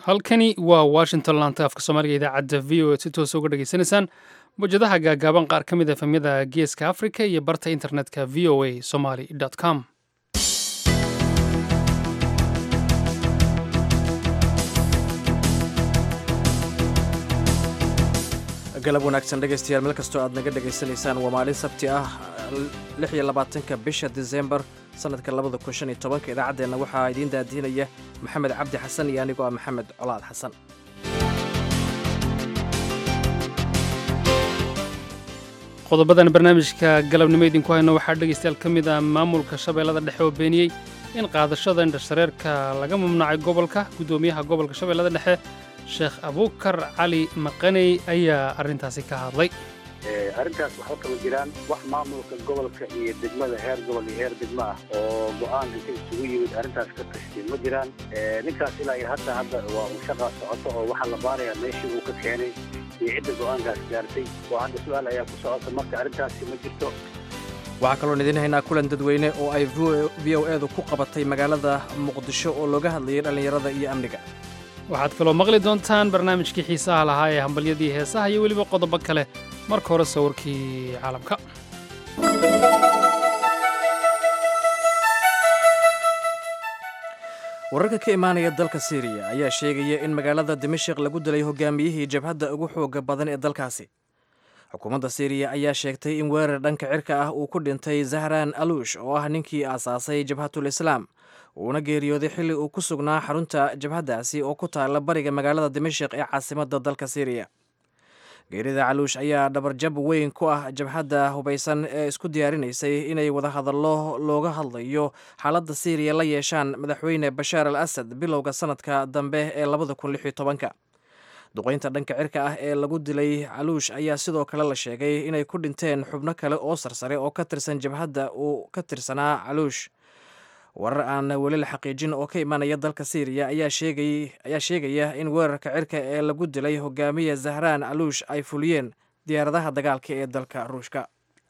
halkani waa washington laanta afka soomaaliga idaacadda v o e si toosa uga dhegaysanaysaan mawjadaha gaagaaban qaar ka mid a efemyada geeska africa iyo barta internetka v o a somaly com galab wanaagsan dhegaystayaal meel kastoo aad naga dhegaysanaysaan waa maalin sabti ah lix iyo labaatanka bisha disembar sanadka labada kun shan iyo tobanka idaacaddeenna waxaa idiin daadiinaya maxamed cabdi xasan iyo anigoo ah maxamed colaad xasan qodobadan barnaamijka galabnimo idinku hayno waxaa dhegaystayaal ka mid ah maamulka shabeellada dhexe oo beeniyey in qaadashada indhashareerka laga mamnuucay gobolka guddoomiyaha gobolka shabeellada dhexe sheekh abuukar cali maqaney ayaa arrintaasi ka hadlay arrintaas waxba kama jiraan wax maamulka gobolka iyo degmada heer gobol iyo heer degmo ah oo go-aan inta isugu yimid arrintaas ka tashtay ma jiraan ninkaas ilaa iyo hadda hadda waa uu shaqaa socoto oo waxaa la baarayaa meeshii uu ka keenay iyo cidda go-aankaas gaartay oo hadda su-aal ayaa ku socota marka arrintaasi ma jirto waxaa kaloon idiin haynaa kulan dadweyne oo ay v o edu ku qabatay magaalada muqdisho oo looga hadlayay dhallinyarada iyo amniga waxaad kaloo maqli doontaan barnaamijkii xiisaha lahaa ee hambalyadii heesaha iyo weliba qodobo kale marka hore sawirkii caalamka wararka ka imaanaya dalka siiriya ayaa sheegaya in magaalada dimashik lagu dilay hogaamiyihii jabhadda ugu xooga badan ee dalkaasi xukuumadda siiriya ayaa sheegtay in weerar dhanka cirka ah uu ku dhintay zahran aluush oo ah ninkii aasaasay jabhatul islaam uuna geeriyooday xilli uu ku sugnaa xarunta jabhaddaasi oo ku taalla bariga magaalada dimashik ee caasimadda dalka siiriya geerida caluush ayaa dhabarjab weyn ku ah jabhadda hubaysan ee isku diyaarinaysay inay wadahadallo looga hadlayo xaaladda siiriya la yeeshaan madaxweyne bashaar al asad bilowga sanadka dambe ee labada kun lix iyo tobanka duqaynta dhanka cirka ah ee lagu dilay caluush ayaa sidoo kale la sheegay inay ku dhinteen xubno kale oo sarsare oo ka tirsan jabhadda uu ka tirsanaa caluush warar aan weli la xaqiijin oo ka imanaya dalka siiriya ayaa sheegaya in weerarka cirka ee lagu dilay hogaamiya zahraan caluush ay fuliyeen diyaaradaha dagaalka ee dalka ruushka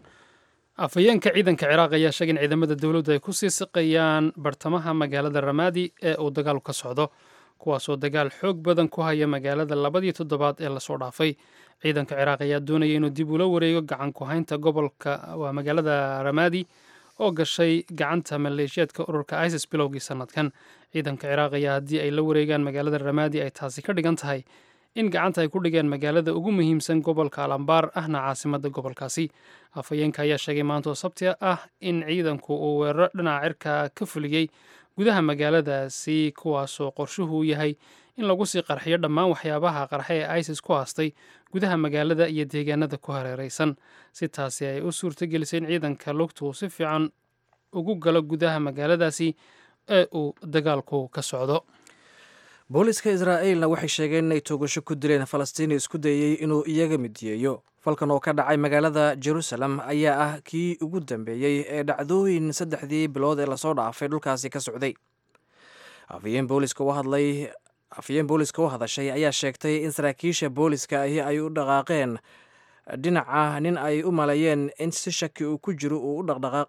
afhayeenka ciidanka ciraaq ayaa sheegay in ciidamada dowladdu ay ku sii siqayaan bartamaha magaalada ramaadi ee uu dagaalku ka socdo kuwaasoo dagaal xoog badan ku haya magaalada labadii toddobaad ee lasoo dhaafay ciidanka ciraaq ayaa doonaya inuu dib ula wareego gacan ku haynta gobolka waa magaalada ramaadi oo gashay gacanta maleeshiyaadka ururka isis bilowgii sanadkan ciidanka ciraaq ayaa haddii ay la wareegaan magaalada ramaadi ay taasi ka dhigan tahay in gacanta ay ku dhigeen magaalada ugu muhiimsan gobolka alambaar ahna caasimadda gobolkaasi afhayeenka ayaa sheegay maanta oo sabti ah in ciidanku uu weeraro dhinaca cirka ka fuliyey gudaha magaaladaasi kuwaasoo qorshuhu yahay in lagu sii qarxiyo dhammaan waxyaabaha qarxe ee isis ku haastay gudaha magaalada iyo deegaanada ku hareeraysan si taasi ay u suurtagelisay in ciidanka lugtu uu si fiican ugu galo gudaha magaaladaasi ee uu dagaalku ka socdo booliska israa'iilna waxay sheegeen inay toogasho ku dileen falastiini isku dayey inuu iyaga midiyeeyo falkan oo ka dhacay magaalada jerusalem ayaa ah kii ugu dambeeyey ee dhacdooyin saddexdii bilood ee lasoo dhaafay dhulkaasi ka socday afhayeen booliska u hadlay afhayeen booliska u hadashay ayaa sheegtay in saraakiisha booliska ahi ay u dhaqaaqeen dhinaca nin ay u maleeyeen in si shaki uu ku jiro uu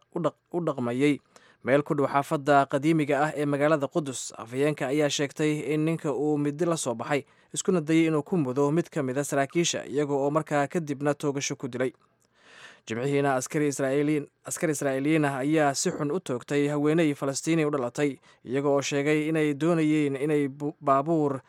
u dhaqmayey meel ku dhow xaafadda qadiimiga ah ee magaalada qudus afhayeenka ayaa sheegtay in ninka uu midi la soo baxay iskuna dayay inuu ku mudo mid ka mid a saraakiisha iyaga oo markaa kadibna toogasho ku dilay jimcihiina askari israa'iiliyiin ah ayaa si xun u toogtay haweeney falastiini u dhalatay iyaga oo sheegay inay doonayeen inay baabuur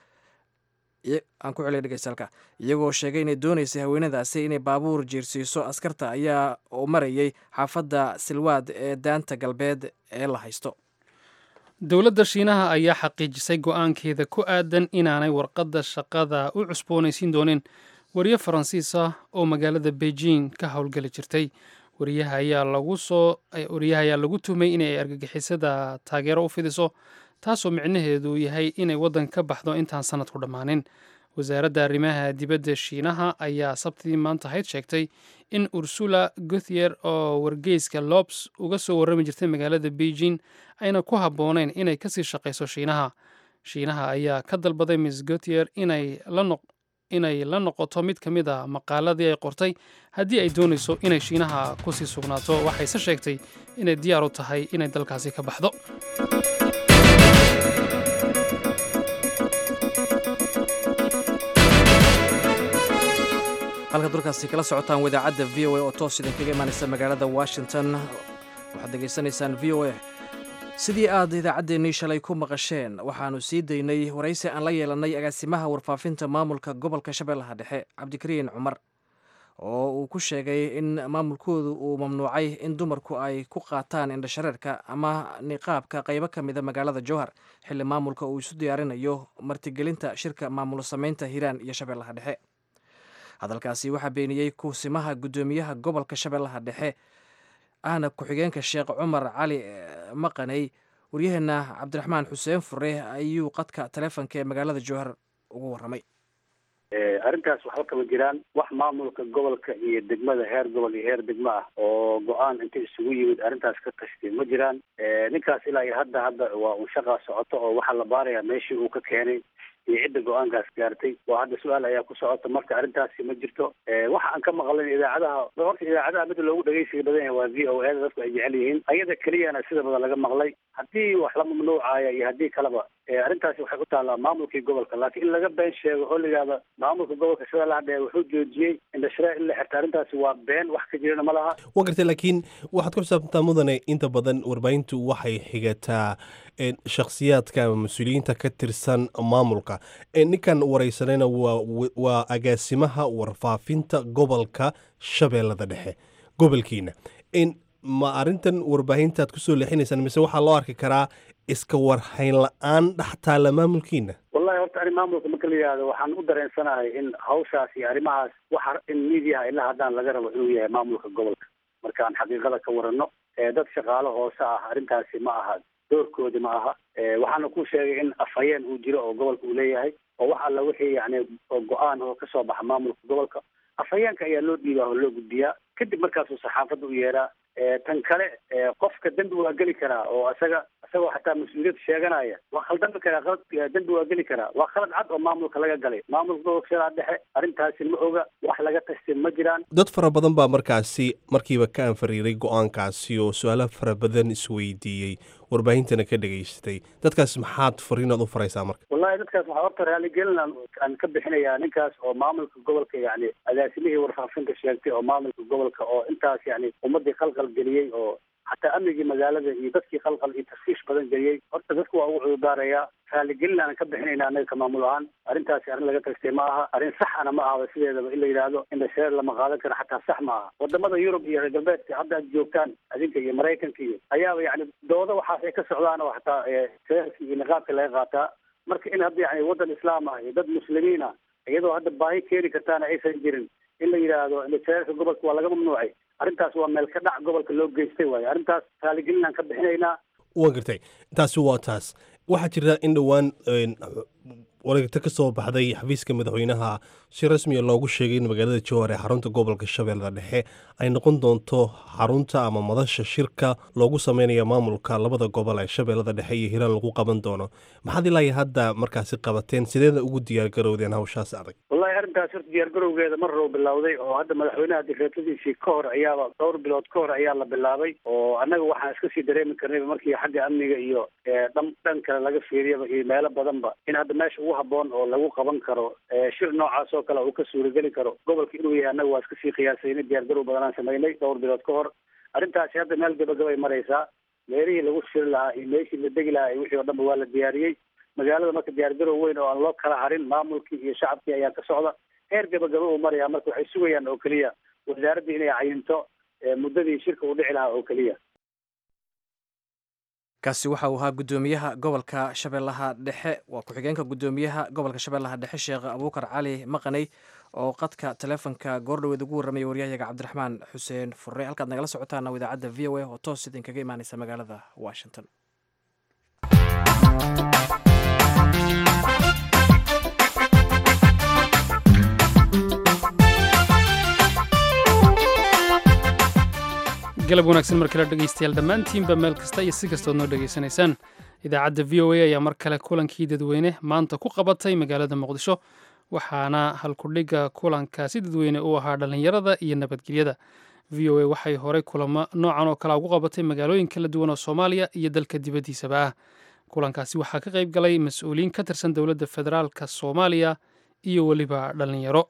aan ku celiya dhegeysalka iyagoo sheegay inay doonaysay haweenadaasi inay baabuur jiirsiiso askarta ayaa oo marayay xaafadda silwaad ee daanta galbeed ee la haysto dowladda shiinaha ayaa xaqiijisay go'aankeeda ku aadan inaanay warqadda shaqada u cusboonaysiin doonin wariye faransiis ah oo magaalada beijing ka howlgeli jirtay wariyaha ayaa lagu soo wariyaha ayaa lagu tuhmay inay argagixisada taageero u fidiso taasoo micnaheedu yahay inay waddan ka baxdo intaan sanadku dhammaanin wasaaradda arrimaha dibadda shiinaha ayaa sabtidii maanta hayd sheegtay in ursula guthier oo wargeyska lobs uga soo warrami jirtay magaalada beijing ayna ku habboonayn inay kasii shaqayso shiinaha shiinaha ayaa ka dalbaday miss guthier inay la inay la noqoto mid ka mid a maqaaladii ay qortay haddii ay doonayso inay shiinaha kusii sugnaato waxayse sheegtay inay diyaar u tahay inay dalkaasi ka baxdo halkaad warkaasi kala socotaan wadaacadda v o a oo toos idinkaga imaanaysa magaalada washington waxaad degeysanaysaan v o a sidii aad idaacaddeenii shalay ku maqasheen waxaannu sii daynay waraysi aan la yeelannay agaasimaha warfaafinta maamulka gobolka shabeellaha dhexe cabdikariin cumar oo uu ku sheegay in maamulkoodu uu mamnuucay in dumarku ay ku qaataan indhashareerka ama niqaabka qaybo ka mida magaalada jowhar xilli maamulka uu isu diyaarinayo martigelinta shirka maamulo samaynta hiiraan iyo shabeellaha dhexe hadalkaasi waxaa beeniyey kuusimaha guddoomiyaha gobolka shabeellaha dhexe ahna ku-xigeenka sheekh cumar cali maqaney waryaheena cabdiraxmaan xuseen fure ayuu qadka taleefonka ee magaalada jowhar ugu warramay arrintaas waxba kama jiraan wax maamulka gobolka iyo degmada heer gobol iyo heer degmo ah oo go-aan inta isugu yimid arrintaas ka tashtay ma jiraan ninkaas ilaa iyo hadda hadda waa uu shaqaa socoto oo waxaa la baarayaa meeshii uu ka keenay iyo cidda go-aankaas gaartay waa hadda su-aal ayaa ku socota marka arrintaasi ma jirto waxa aan ka maqlin idaacadaha horta idaacadaha mida loogu dhegeysiga badan yahay waa v o a da dadku ay jecel yihiin ayada keliyana sida badan laga maqlay haddii wax la mamnuucaya iyo haddii kaleba arrintaasi waxay u taallaa maamulkii gobolka laakiin in laga been sheego oo layihahda maamulka gobolka shabeellaha dhexe wuxuu joojiyey indhashareer in la xirta arrintaasi waa been wax ka jirana ma laha waa gartay laakiin waxaad ku xisaabtantaa mudane inta badan warbaahintu waxay xigataa shakhsiyaadka ama mas-uuliyiinta ka tirsan maamulka ninkan wareysanayna waa agaasimaha warfaafinta gobolka shabeellada dhexe gobolkiina ma arrintan warbaahintaad kusoo leexinaysaan mise waxaa loo arki karaa iska warhayn la-aan dhex taalla maamulkiina wallahi horta ani maamulka marka la yihahdo waxaan u dareensanahay in hawshaas iyo arrimahaas waxa in miidiyaha ilaa haddaan laga rabo inuu yahay maamulka gobolka markaan xaqiiqada ka warano dad shaqaalo hoose ah arrintaasi ma aha doorkoodi ma aha waxaana ku sheegay in afhayeen uu jiro oo gobolka uu leeyahay oo wax alla wixii yani go-aan oo kasoo baxa maamulka gobolka afhayeenka ayaa loo dhiibaa oo loo gudbiyaa kadib markaasuu saxaafadda u yeeraa tan kale qofka dembi waa geli karaa oo isaga isagoo xataa mas-uuliyad sheeganaya waa khaldami karaa khalad dembi waa geli karaa waa khalad cad oo maamulka laga galay maamulka gobolka shabeellaha dhexe arrintaasi ma oga wax laga tashtay ma jiraan dad fara badan baa markaasi markiiba ka anfariiray go-aankaasi oo su-aalo fara badan isweydiiyey warbaahintana ka dhegaystay dadkaas maxaad fariinaad u faraysaa marka wallahi dadkaas waxaa horta raaligelin aan ka bixinayaa ninkaas oo maamulka gobolka yani agaasimihii warfaafinta sheegtay oo maamulka gobolka oo intaas yani ummadii khalqal geliyey oo xataa amnigii magaalada iyo dadkii khalqal iyo tafsiish badan geliyey horta dadku waa ugu cududaarayaa raaligelin aanan ka bixinayna anaga ka maamul ahaan arrintaasi arrin laga tastay ma aha arrin saxana ma ahaba sideedaba in la yidhaahdo indhashareer lama qaadan karo xataa sax ma aha wadamada yurub iyo reer galbeedka hadda aad joogtaan adinka iyo maraykanka iyo ayaaba yani doodo waxaas ay ka socdaan oo xataa shareerka iyo niqaabka laga qaataa marka in hadda yani waddan islaam ah iyo dad muslimiin ah iyadoo hadda baahi keeni kartaana aysan jirin in la yidhaahdo indhashareerka gobolka waa laga mamnuucay arrintaas waa meel ka dhac gobolka loo geystay waayo arrintaas raaligelin aan ka bixinaynaa waa gartay taasi waa taas waxaa jirta in dhowaan wareegto ka soo baxday xafiiska madaxweynaha si rasmiya loogu sheegay in magaalada jowhar ee xarunta gobolka shabeellada dhexe ay noqon doonto xarunta ama madasha shirka loogu sameynayo maamulka labada gobol ee shabeellada dhexe iyo hiiraan lagu qaban doono maxaad ilaahi hadda markaasi qabateen sideeda ugu diyaargarowdeen hawshaas adag wallahi arrintaas horta diyaargarowgeeda mar row bilowday oo hadda madaxweynaha dikreetadiisii ka hor ayaaba dhowr bilood ka hor ayaa la bilaabay oo annaga waxaan iska sii dareemi karnayba markii xagga amniga iyo dhan dhan kale laga fiiriyaba iyo meelo badanba in hadda meesha ugu haboon oo lagu qaban karo shir noocaas oo kale uu ka suurageli karo gobolka inuu yahay annaga waa iska sii qiyaasayna diyaargarow badanaan samaynay dhowr bilood ka hor arrintaasi hadda meel gabagabay maraysaa meelihii lagu shiri lahaa iyo meeshii la degi lahaa iyo wixii oo dhanba waa la diyaariyey magaalada marka diyaargarow weyn oo aan loo kala harin maamulkii iyo shacabkii ayaa ka socda heer gabagaba uu maraya marka waxay sugayaan oo keliya wasaaraddii inay cayinto muddadii shirka uu dhici lahaa oo keliya kaasi waxa uu ahaa guddoomiyaha gobolka shabeellaha dhexe waa ku-xigeenka guddoomiyaha gobolka shabeellaha dhexe sheekh abuukar cali maqaney oo qadka taleefonka goordhoweed ugu warramaya waryahayaga cabdiraxmaan xuseen furre halkaad nagala socotaana idaacadda v o a oo toos idinkaga imaaneysa magaalada washington galab wanaagsan mar kale dhegaystayaal dhammaantiinba meel kasta iyo si kastood noo dhegaysanaysaan idaacadda v o a ayaa mar kale kulankii dadweyne maanta ku qabatay magaalada muqdisho waxaana halkudhigga kulankaasi dadweyne u ahaa dhallinyarada iyo nabadgelyada v o a waxay horey kulamo noocan oo kale ugu qabatay magaalooyin kala duwan oo soomaaliya iyo dalka dibaddiisaba ah kulankaasi waxaa ka qayb galay mas-uuliyiin ka tirsan dowladda federaalka soomaaliya iyo weliba dhallinyaro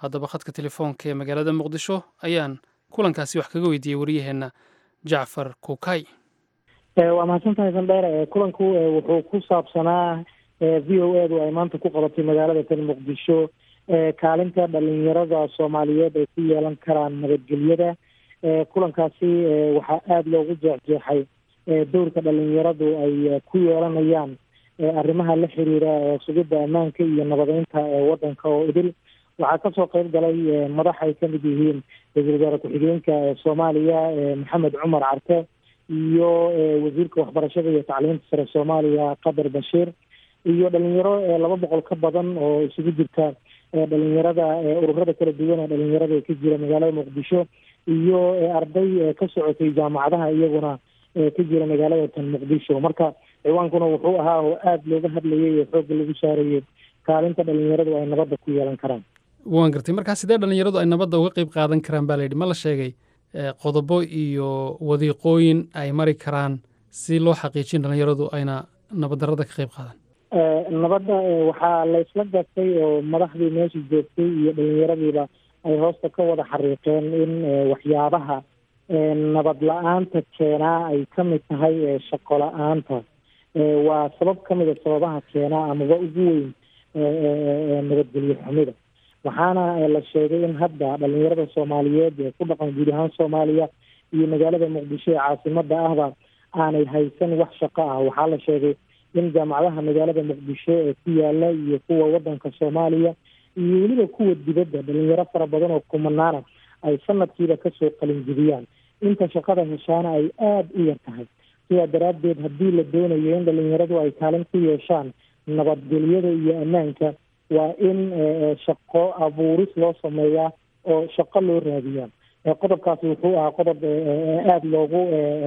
haddaba khadka telefoonka ee magaalada muqdisho ayaan kulankaasi wax kaga weydiiyey waryaheenna jacfar kukay waa mahadsantahay sandheer kulanku wuxuu ku saabsanaa v o edu ay maanta ku qabatay magaalada tan muqdisho kaalinta dhalinyarada soomaaliyeed ay ku yeelan karaan nabadgelyada kulankaasi waxaa aada loogu jeexjeexay dowrka dhalinyaradu ay ku yeelanayaan arrimaha la xiriira sugidda ammaanka iyo nabadeynta waddanka oo idil waxaa kasoo qeyb galay madax ay kamid yihiin ra-iisul wasaare ku-xigeenka soomaaliya maxamed cumar carte iyo wasiirka waxbarashada iyo tacliinta sare soomaaliya qadar bashiir iyo dhalinyaro laba boqol ka badan oo isugu jirta dhalinyarada ururada kala duwan ee dhalinyarada ee ka jira magaalada muqdisho iyo arday ka socotay jaamacadaha iyaguna ka jira magaalada tan muqdisho marka ciwaankuna wuxuu ahaa oo aada looga hadlayay oo xoogga lagu saarayay kaalinta dhalinyaradu ay nabadda ku yeelan karaan waan gartay markaa sidee dhalinyaradu ay nabadda uga qeyb qaadan karaan baa layidhi ma la sheegay qodobo iyo wadiiqooyin ay mari karaan si loo xaqiijin dhalinyaradu ayna nabaddarrada ka qeyb qaadan nabadda waxaa laysla gartay oo madaxdii meesha joogtay iyo dhalinyaradiiba ay hoosta ka wada xariiqeen in waxyaabaha nabad la-aanta keenaa ay ka mid tahay shaqo la-aanta waa sabab ka mida sababaha keenaa amaba ugu weyn nabadgelyo xumida waxaana la sheegay in hadda dhalinyarada soomaaliyeed ee ku dhaqan guud ahaan soomaaliya iyo magaalada muqdisho ee caasimada ahba aanay haysan wax shaqo ah waxaa la sheegay in jaamacadaha magaalada muqdisho ee ku yaala iyo kuwa wadanka soomaaliya iyo weliba kuwa dibadda dhalinyaro fara badan oo kumanaana ay sanadkiiba kasoo qalinjibiyaan inta shaqada heshaana ay aada u yar tahay sidaa daraaddeed haddii la doonayo in dhalinyaradu ay kaalin ku yeeshaan nabadgelyada iyo ammaanka waa in shaqo abuuris loo sameeyaa oo shaqo loo raadiyaa qodobkaasi wuxuu ahaa qodob aada loogu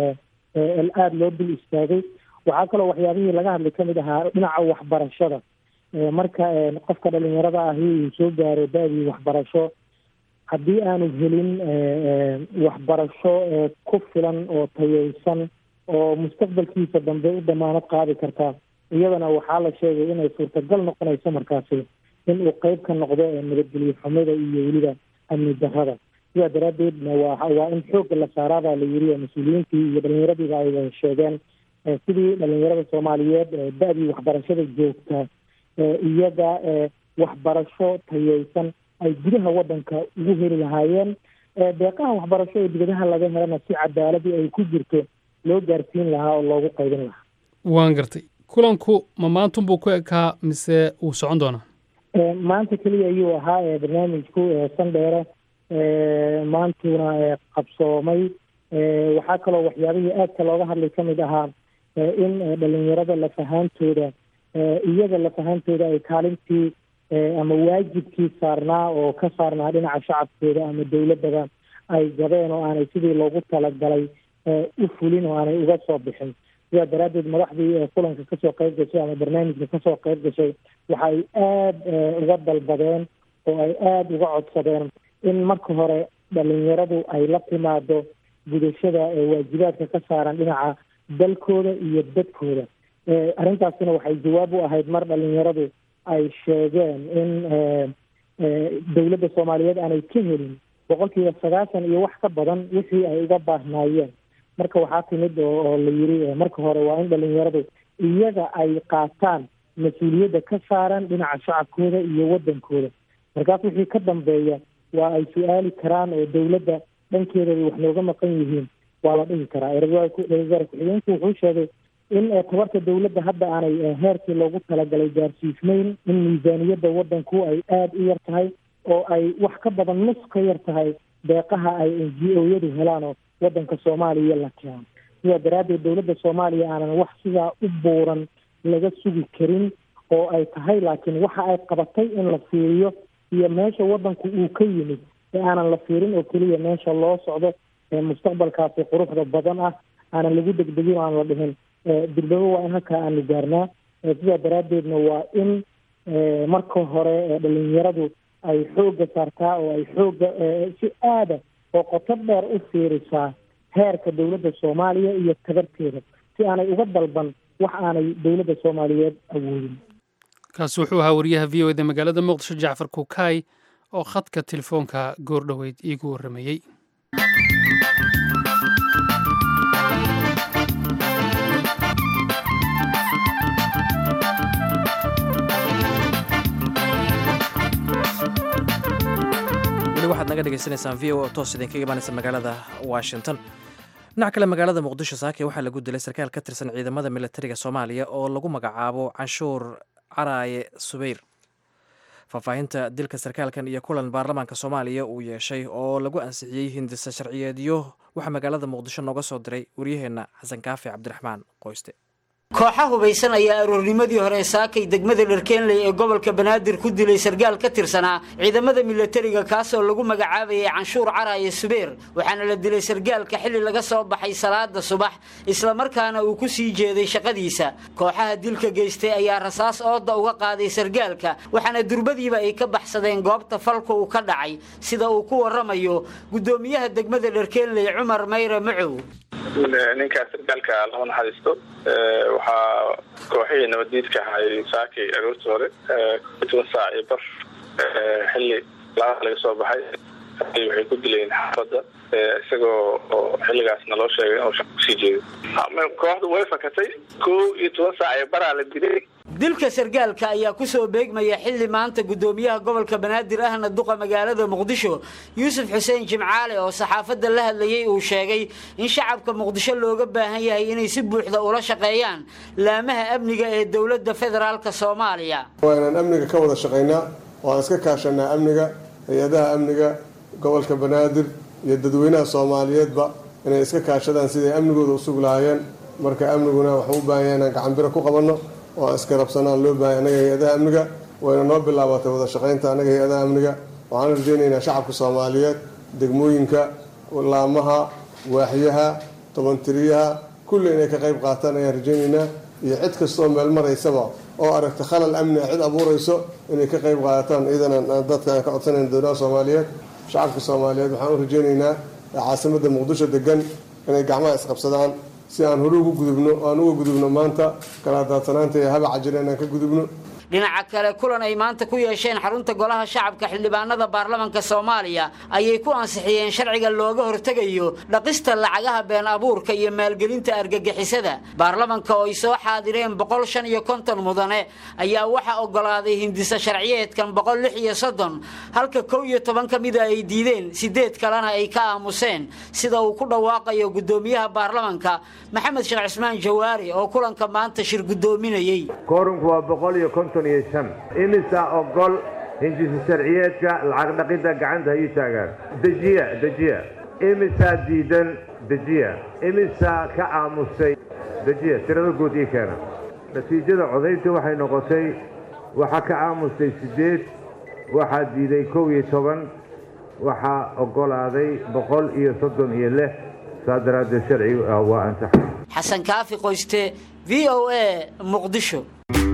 aada loo dul istaagay waxaa kaloo waxyaabihii laga hadlay kamid ahaa dhinaca waxbarashada marka qofka dhalinyarada ahi uu soo gaaro da-dii waxbarasho haddii aanu helin waxbarasho ku filan oo tayeysan oo mustaqbalkiisa dambe u damaanad qaadi kartaa iyadana waxaa la sheegay inay suurtagal noqonayso markaasi in uu qeyb ka noqdo nabadgelyo xumida iyo weliba amni darrada sidaa daraaddeedna waa waa in xoogga la saaraabaa la yiri oo mas-uuliyiintii iyo dhalinyaradiiba ay sheegeen sidii dhalinyarada soomaaliyeed da-dii waxbarashada joogta iyaga waxbarasho tayeysan ay gudaha wadanka ugu heli lahaayeen deeqaha waxbarasho ee dibadaha laga helana si cadaaladii ay ku jirto loo gaarsiin lahaa oo loogu qaybin lahaa waan gartay kulanku ma maantunbuu ku ekaa mise wuu socon doonaa maanta keliya ayuu ahaa barnaamijku sandheere maantuna qabsoomay waxaa kaloo waxyaabihii aadka looga hadlay kamid ahaa in dhalinyarada lafahaantooda iyaga lafahaantooda ay kaalintii ama waajibkii saarnaa oo ka saarnaa dhinaca shacabkooda ama dowladaba ay gabeen oo aanay sidii loogu talagalay u fulin oo aanay uga soo bixin sidaa daraaddeed madaxdii kulanka kasoo qeyb gashay ama barnaamijka kasoo qeyb gashay waxa ay aada uga dalbadeen oo ay aada uga codsadeen in marka hore dhalinyaradu ay la timaado gudashada waajibaadka ka saaran dhinaca dalkooda iyo dadkooda arrintaasina waxay jawaab u ahayd mar dhalinyaradu ay sheegeen in dowladda soomaaliyeed aanay ka helin boqolkiiba sagaashan iyo wax ka badan wixii ay uga baahnaayeen marka waxaa timid oo la yiri marka hore waa in dhalinyaradu iyaga ay qaataan mas-uuliyadda ka saaran dhinaca shacabkooda iyo wadankooda markaas wixii ka dambeeya waa ay su-aali karaan oo dowladda dhankeedaba wax nooga maqan yihiin waa la dhihi karaa ra-iisul wasaare ku-xigeenku wuxuu sheegay in tabarta dowladda hadda aanay heerkii loogu talagalay gaarsiisnayn in miisaaniyadda wadanku ay aada u yar tahay oo ay wax ka badan nus ka yar tahay deeqaha ay n g o yadu helaan oo wadanka soomaaliya la keeno sidaa daraaddeed dowladda soomaaliya aanan wax sidaa u buuran laga sugi karin oo ay tahay laakiin waxa ay qabatay in la fiiriyo iyo meesha wadanku uu ka yimid ee aanan la fiirin oo keliya meesha loo socdo mustaqbalkaasi quruxda badan ah aanan lagu degdegin o aan la dhihin dirbabo waa in halkaa aanu gaarnaa sidaa daraaddeedna waa in marka hore dhalinyaradu ay xoogga saartaa oo ay xoogga si aada oo qoto dheer u fiirisaa heerka dowladda soomaaliya iyo tabarteeda si aanay uga dalban wax aanay dowladda soomaaliyeed awoodin kaasi wuxuu ahaa wariyaha v o eda magaalada muqdisho jacfar kukaay oo khadka telefoonka goordhoweyd iigu warramayey weli waxaad naga dhegaysanaysaan v o oo toos idinkaga imaanaysa magaalada washington dhinac kale magaalada muqdisho saake waxaa lagu dilay sarkaal ka tirsan ciidamada militariga soomaaliya oo lagu magacaabo canshuur caraaye subeyr faahfaahinta dilka sarkaalkan iyo kulan baarlamaanka soomaaliya uu yeeshay oo lagu ansixiyey hindisa sharciyeedyo waxaa magaalada muqdisho nooga soo diray waryaheenna xasan kaafi cabdiraxmaan qoyste kooxa hubaysan ayaa aroornimadii hore saakay degmada dharkeenley ee gobolka banaadir ku dilay sargaal ka tirsanaa ciidamada milatariga kaasoo lagu magacaabayay canshuur caraaye subeer waxaana la dilay sargaalka xilli laga soo baxay salaada subax islamarkaana uu ku sii jeeday shaqadiisa kooxaha dilka geystay ayaa rasaas ooda uga qaaday sargaalka waxaana durbadiiba ay ka baxsadeen goobta falka uu ka dhacay sida uu ku waramayo gudoomiyaha degmada dharkeenley cumar mayre macow ninkaas sargaalka lama naxariisto waxaa kooxihii nabaddiidka ahay saakay aroortii hore toban saac iyo bar xilli laaa laga soo baxay waxay ku dileen xaafadda isagoo oo xilligaasna loo sheegay inuu shaq kusii jeedo kooxdu way fakatay kow iyo toban saac iyo baraa la dilay dilka sargaalka ayaa ku soo beegmaya xilli maanta gudoomiyaha gobolka banaadir ahna duqa magaalada muqdisho yuusuf xuseen jimcaale oo saxaafadda la hadlayay uu sheegay in shacabka muqdisho looga baahan yahay inay si buuxda ula shaqeeyaan laamaha amniga ee dowladda federaalk soomaaliya waa inaan amniga ka wada shaqaynaa oo aan iska kaashanaa amniga hay-adaha amniga gobolka banaadir iyo dadweynaha soomaaliyeedba inay iska kaashadaan siday amnigooda usug lahaayeen marka amniguna waxuu u baahan yahay inaan gacanbiro ku qabanno oo aan iska rabsanaan loo baahanya annaga hay-adaha amniga wayna noo bilaabatay wada shaqaynta annaga hay-adaha amniga waxaan rajaynaynaa shacabka soomaaliyeed degmooyinka laamaha waaxyaha tobantiriyaha kulli inay ka qayb qaataan ayaan rajaynaynaa iyo cid kastaoo meel maraysaba oo aragta khalal amni a cid abuurayso inay ka qayb qaadataan iidan dadka aan ka codsanayn dowlaha soomaaliyeed shacabka soomaaliyeed waxaan u rajaynaynaa caasimadda muqdisho degan inay gacmaha isqabsadaan si aan hore ugu gudubno aan uga gudubno maanta kala daadsanaanta iyo habaca jira inaan ka gudubno dhinaca kale kulan ay maanta ku yeesheen xarunta golaha shacabka xildhibaanada baarlamanka soomaaliya ayay ku ansixiyeen sharciga looga hortegayo dhaqista lacagaha been abuurka iyo maalgelinta argagixisada baarlamanka oo ay soo xaadireen boqol shan iyo konton mudane ayaa waxaa ogolaaday hindisa sharciyeedkan boqol lix iyo soddon halka kow iyo toban ka mida ay diideen sideed kalena ay ka aamuseen sida uu ku dhawaaqayo gudoomiyaha baarlamanka maxamed sheekh cismaan jawaari oo kulanka maanta shir gudoominayey imisa ogol hindisa sharciyeedka lacag dhaqidda gacanta ha ii taagaan dejiya dejiya imisaa diidan dejiya imisaa ka aamusay dejiya tirada guud ii keena natiijada codaynta waxay noqotay waxaa ka aamustay siddeed waxaa diiday kow iyo toban waxaa oggolaaday boqol iyo soddon iyo lix saa daraaddeed sharciga waa ansaxay xasan kaafi qoyste v o a muqdisho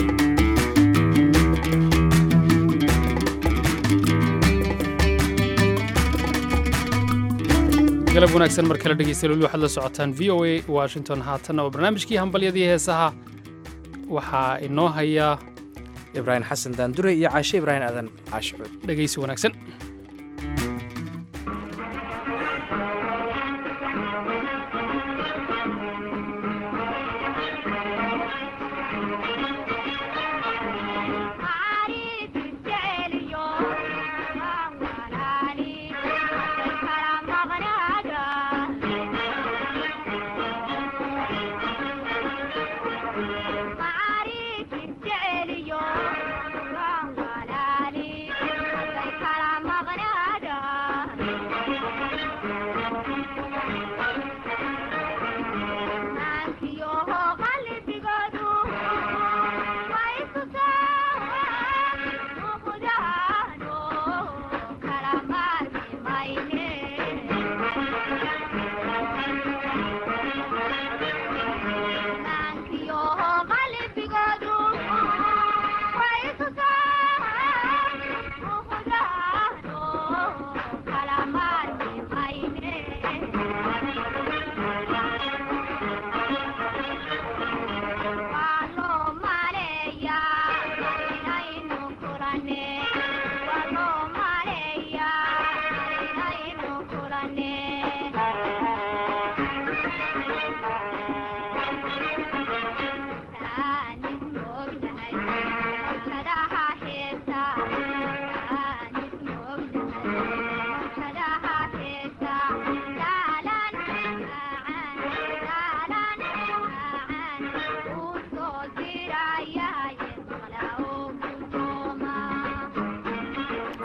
galab wanaagsan mar kale dhegeystayaal weli waxaad la socotaan v o a washington haatanna waa barnaamijkii hambalyadii heesaha waxaa inoo haya ibraahim xasan daandure iyo caashe ibraahim aadan caashicuud dhegeysi wanaagsan Kala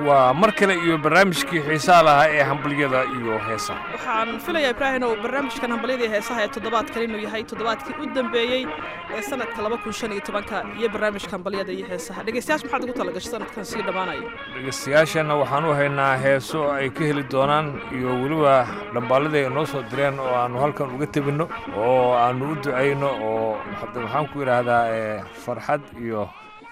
waa mar kale iyo barnaamijkii xiisaha lahaa ee hambalyada iyo heesaha waxaan filayaa ibraahim oo barnaamijkan hambalyadii heesaha ee toddobaadkan inuu yahay toddobaadkii u dambeeyey ee sanadka laba kun shan iyo tobanka iyo barnaamijka hambalyada iyo heesaha dhegeystayaasha maxaad ugu talagashay sanadkan sii dhammaanayo dhegeystayaashana waxaan u haynaa heeso ay ka heli doonaan iyo weliba dhambaalladii ay noo soo direen oo aannu halkan uga tebinno oo aannu u ducayno oo maxaan ku idhaahdaa farxad iyo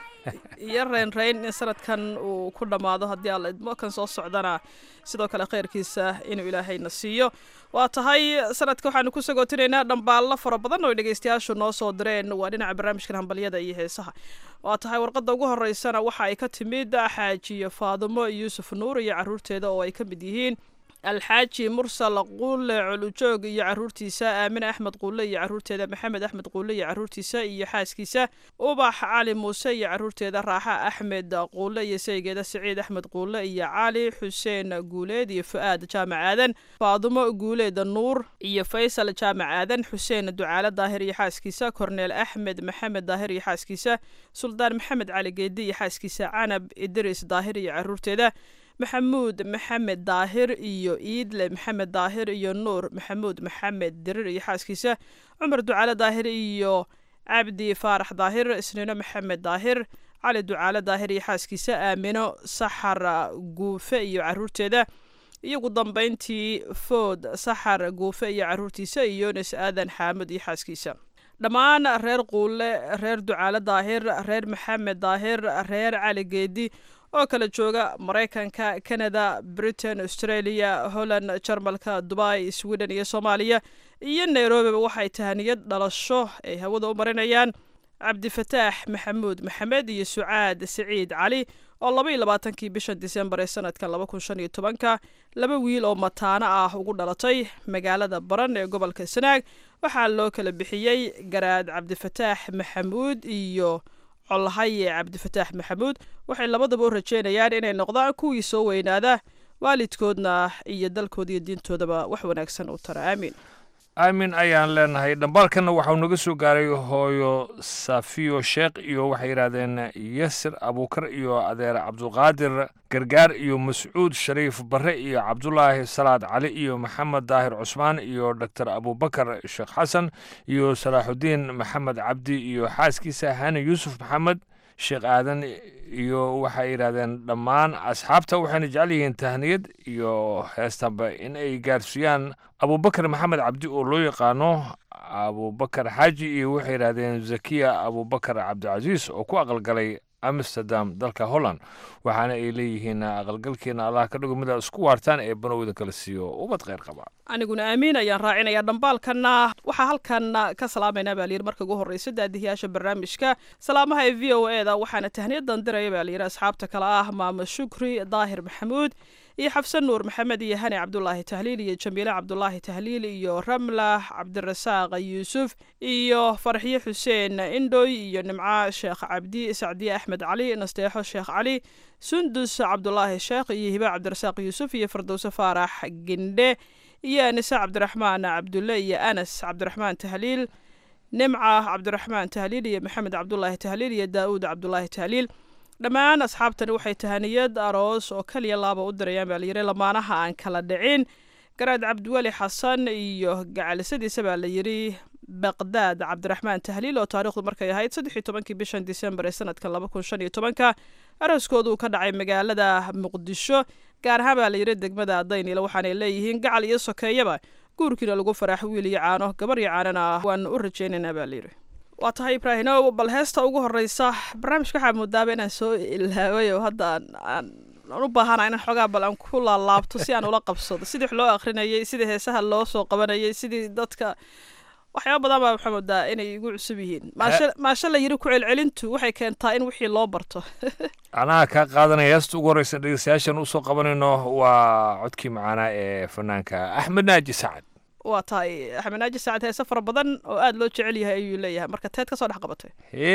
iyo reynreyn in sanadkan uu ku dhammaado haddii alla idmo kan soo socdana sidoo kale khayrkiisa inuu ilaahayna siiyo waa tahay sanadka waxaanu ku sagootinaynaa dhambaallo fara badan oo dhegeystayaashu noo soo direen waa dhinaca barnaamijkan hambalyada iyo heesaha waa tahay warqadda ugu horeysana waxa ay ka timid xaajiyo faadumo yuusuf nuur iyo caruurteeda oo ay ka mid yihiin alxaaji mursal quule colujoog iyo caruurtiisa aamine axmed quule iyo caruurteeda maxamed axmed quule iyo caruurtiisa iyo xaaskiisa ubax cali muuse iyo caruurteeda raaxa axmed quule iyo saygeeda siciid axmed quule iyo cali xuseen guuleed iyo fu-aad jaamac aadan faadumo guuleeda nuur iyo faysal jaamac aadan xuseen ducaale daahir iyo xaaskiisa korneel axmed maxamed daahir iyo xaaskiisa suldaan maxamed cali geedi iyo xaaskiisa canab idris daahir iyo caruurteeda maxamuud maxamed daahir iyo iidle maxamed daahir iyo nuur maxamuud maxamed dirir iyo xaaskiisa cumar ducaale daahir iyo cabdi faarax daahir isniino maxamed daahir cali ducaale daahir iyo xaaskiisa aamino saxar guufe iyo caruurteeda iyo ugu dambeyntii food saxar guufe iyo caruurtiisa iyo yunis aadan xaamud iyo xaaskiisa dhammaan reer quule reer ducaale daahir reer maxamed daahir reer cali geedi oo kala jooga maraykanka canada britain australia holland jarmalka dubai sweden iyo soomaaliya iyo nairobiba waxay tahaniyad dhalasho ay hawada u marinayaan cabdifataax maxamuud maxamed iyo sucaad siciid cali oo laba iyo labaatankii bishan disembar ee sanadkan laba kun shan iyo tobanka laba wiil oo mataano ah ugu dhalatay magaalada baran ee gobolka sanaag waxaa loo kala bixiyey garaad cabdifataax maxamuud iyo colhaye cabdifataax maxamuud waxay labadaba u rajeynayaan inay noqdaan kuwii soo weynaada waalidkoodna iyo dalkooda iyo diintoodaba wax wanaagsan u tara aamiin aamin ayaan leenahay dhambaalkanna waxau naga soo gaaray hooyo safiyo sheekh iyo waxay yidhaahdeen yasir abuukar iyo adeer cabdulqaadir gargaar iyo mascuud shariif barre iyo cabdulaahi salaad cali iyo maxamed daahir cusmaan iyo doctor abubakar sheekh xasan iyo salaaxudiin maxamed cabdi iyo xaaskiisa hani yuusuf maxamed sheekh aadan iyo waxay yidhaahdeen dhammaan asxaabta waxayna jecel yihiin tahniyad iyo heestanba in ay gaarsiiyaan abubakar maxamed cabdi oo loo yaqaano abubakar xaaji iyo waxay yidhaahdeen zakiya abubakar cabdicasiis oo ku aqalgalay amsterdam dalka holland waxaana ay leeyihiin aqalgalkeena allah ka dhigo midaad isku waartaan ee banowda kala siiyo ubad kheyr qaba aniguna aamiin ayaan raacinayaa dhambaalkanna waxaa halkan ka salaamaynaa baa layidhi marka ugu horreysa daadihiyaasha barnaamijka salaamaha ee v o e da waxaana tahniyadan diraya baa layidhi asxaabta kale ah maamo shukri daahir maxamuud iyo xabsan nuur maxamed iyo hani cabdulaahi tahliil iyo jamiile cabdulaahi tahliil iyo ramla cabdirasaaq yuusuf iyo farxiye xuseen indhoy iyo nimco sheekh cabdi sacdiye axmed cali nasteexo sheekh cali sundus cabdulaahi sheekh iyo hiba cabdirasaaq yuusuf iyo fardowse faarax gendhe iyo anise cabdiraxmaan cabdulle iyo anas cabdiraxmaan tahliil nimca cabdiraxmaan tahliil iyo maxamed cabdulaahi tahliil iyo daa'uud cabdulaahi tahliil dhammaan asxaabtani waxay tahaniyad aroos oo kaliya laaba u dirayaan baa layidhi lamaanaha aan kala dhicin garaad cabdiweli xasan iyo gacalisadiisa baa layidhi baqdaad cabdiraxmaan tahliil oo taarikhdu markay ahayd saddex iyo tobankii bishan disembar ee sanadkan laba kun shan iyo tobanka arooskooda uu ka dhacay magaalada muqdisho gaar ahaan baa layidhi degmada daynila waxaanay leeyihiin gacal iyo sokeeyaba guurkiina lagu faraaxo wiil iyo caano gabar iyo caanana waanu u rajaynaynaa baa layidhi waa tahay ibraahinow bal heesta ugu horeysa barnaamijka waxaa moodaaba inaan soo ilaaway oo hadda aan u baahana inaan xoogaa bal aan ku laalaabto si aan ula qabsado sidii wax loo akrinayay sidii heesaha loo soo qabanayay sidii dadka waxyaaba badan baa waxaa moodaa inay igu cusub yihiin maasha la yiri ku celcelintu waxay keentaa in wixii loo barto anaha kaa qaadanaya heesta ugu horeysa dhegeystayaashan usoo qabanayno waa codkii macaanaa ee fanaanka axmed naaji sacad waa tahay axmed naaji saacad heese fara badan oo aada loo jecel yahay ayuu leeyahay marka teed ka soo dhex qabatay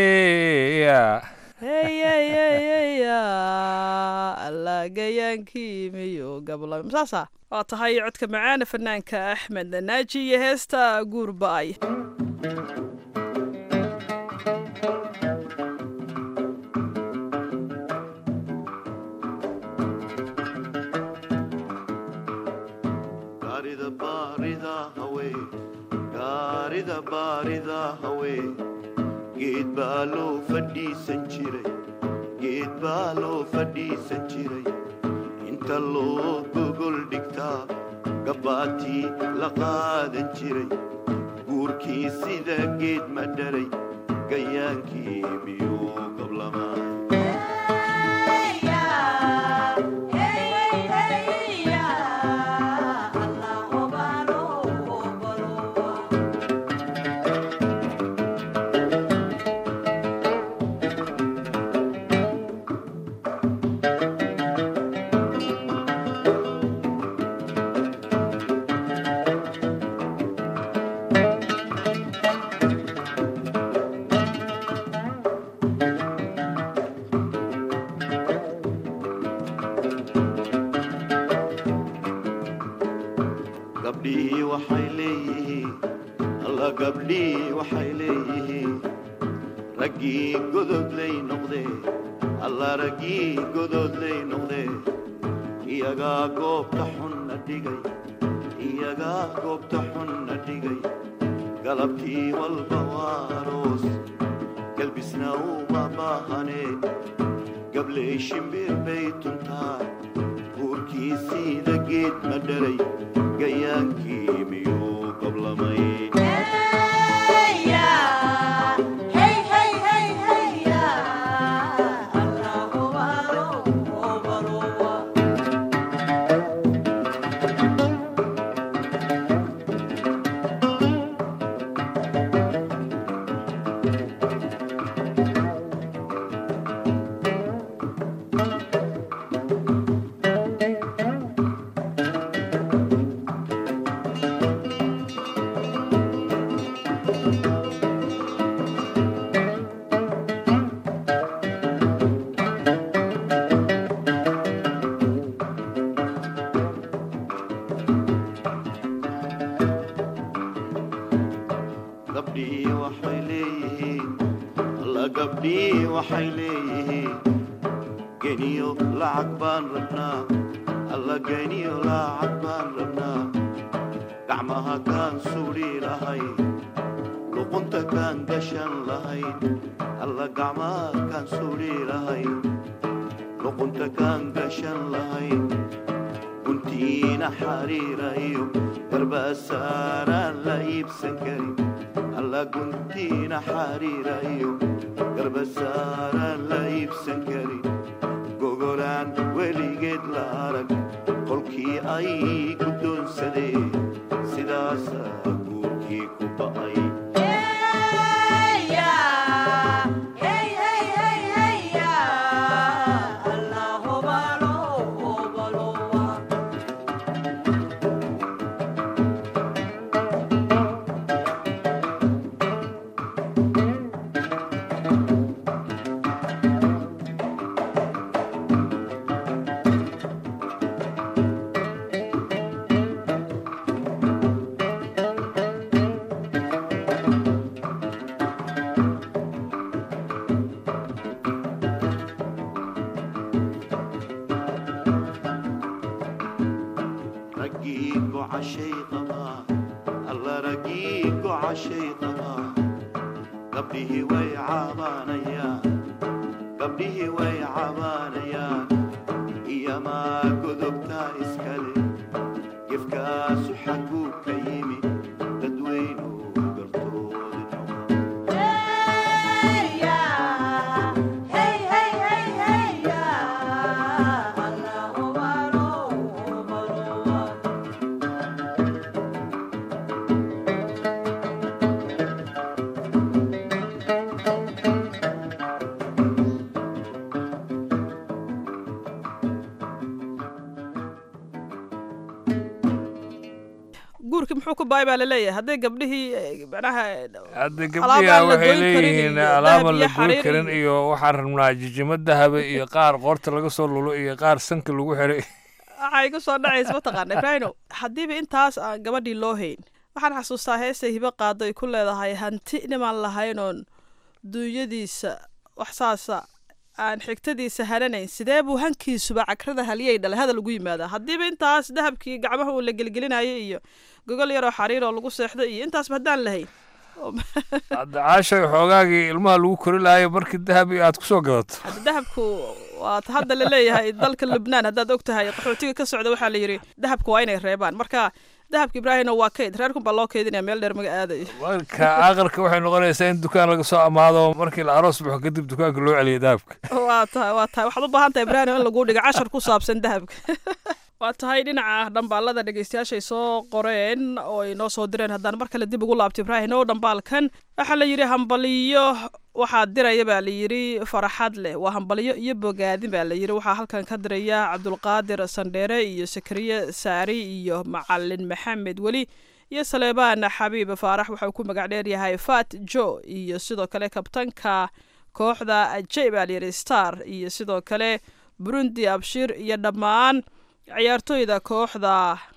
heya heyeyeyeya allagayaankii miyo gabla saasa waa tahay codka macaana fanaanka axmed naaji iyo heesta guur ba-ay gawaarida haween geed baa loo fadhiisan jiray geed baa loo fadhiisan jiray inta loo gogol dhigtaa gabbaatii la qaadan jiray guurkii sida geed ma dharay gayaankii miyuu gablamaa gabdhihii waxay leeyihiin alla gabdhihii waxay leeyihiin raggii gododlay noqdee alla raggii gododlay noqdee iyagaa goobta xunna dhigay iyagaa goobta xunna dhigay galabtii walba waa aroos galbisna uma baahanee gabley shimbir bay tuntaa guurkii siida geed ma dharay gayaankii miyuu goblamay gabdhihii waxay leeyihiin alla gabdhihii waxay leeyihiin geniyo lacag baan rabnaa alla geniyo lacag baan rabnaa gacmaha kaan suudhi lahayn luqunta kaan gashan lahayn alla gacmaha kaan suudhi lahayn luqunta kaan gashan lahayn guntiina xariira iyo garbasaaraan la iibsan karin alla guntiina xariira iyo garbasaaraan la iibsan karin gogolaan weligeed la arag qolkii ay guddoonsadeen sidaasaa guurkii ku ba'ay raggii gocashay qabaa alla raggii gocashay qabaa gabdhihii way cabaanayaan gabdhihii way cabaanayaan iyamaa godobtaa iskale gefkaasu xagguu ka yimi dadweynu gartooda guurkii muxuu ku baay baa laleeyahay hadday gabdhihii eh, macnaha hadda alaab gabdhiha aan la waxay goyn karin leeyihiin iyo alaaban dahab la iyo goyn xariir karin iyo- iyo waxaan rabnaa jijimo dahaba iyo qaar qoorta laga soo lulo iyo qaar sanka lagu xiray waxaa igu soo dhacaysa mataqaana ibraahino haddiiba intaas aan gabadhii loo hayn waxaan xasuustaa heestay hibo qaado ay ku leedahay hanti nimaan lahaynoon duunyadiisa wax saasa aan xigtadiisa hananayn sidee buu hankiisuba cakrada haliyay dhalay hadal ugu yimaadaa haddiiba intaas dahabkii gacmaha uu la gelgelinayay iyo gogol yaroo xariir oo lagu seexday iyo intaasba haddaan lahayn hadda caashay xoogaagii ilmaha lagu kori lahayo markii dahab iyo aad kusoo gadato hadda dahabku waa ta hadda la leeyahay dalka lubnaan haddaad og tahay qaxootiga ka socda waxaa la yidhi dahabku waa inay reebaan marka dahabka ibraahimna waa kayd reerkun baa loo kaydinaya meel dheer maga aadayo marka aqalka waxay noqonaysaa in dukaan laga soo amaado markii la aroos baxo kadib dukaanka loo celiyo dahabka waa tahay waa tahay waxaad u baahan tahay ibraahim in lagu dhigo cashar ku saabsan dahabka waa tahay dhinaca dhambaalada dhegeystayaashay soo qoreen oo ay noo soo direen haddaan mar kale dib ugu laabto ibraahim oo dhambaalkan waxaa la yidhi hambaliyo waxaa diraya baa la yidhi faraxad leh waa hambaliyo iyo bogaadin baa la yidhi waxaa halkan ka diraya cabdulqaadir sandheere iyo sakariye saari iyo macalin maxamed weli iyo saleebaan xabiib faarax waxauu ku magac dheer yahay fat jo iyo sidoo kale kabtanka kooxda ajey baa la yidhi star iyo sidoo kale burundi abshir iyo dhammaan ciyaartooyda kooxda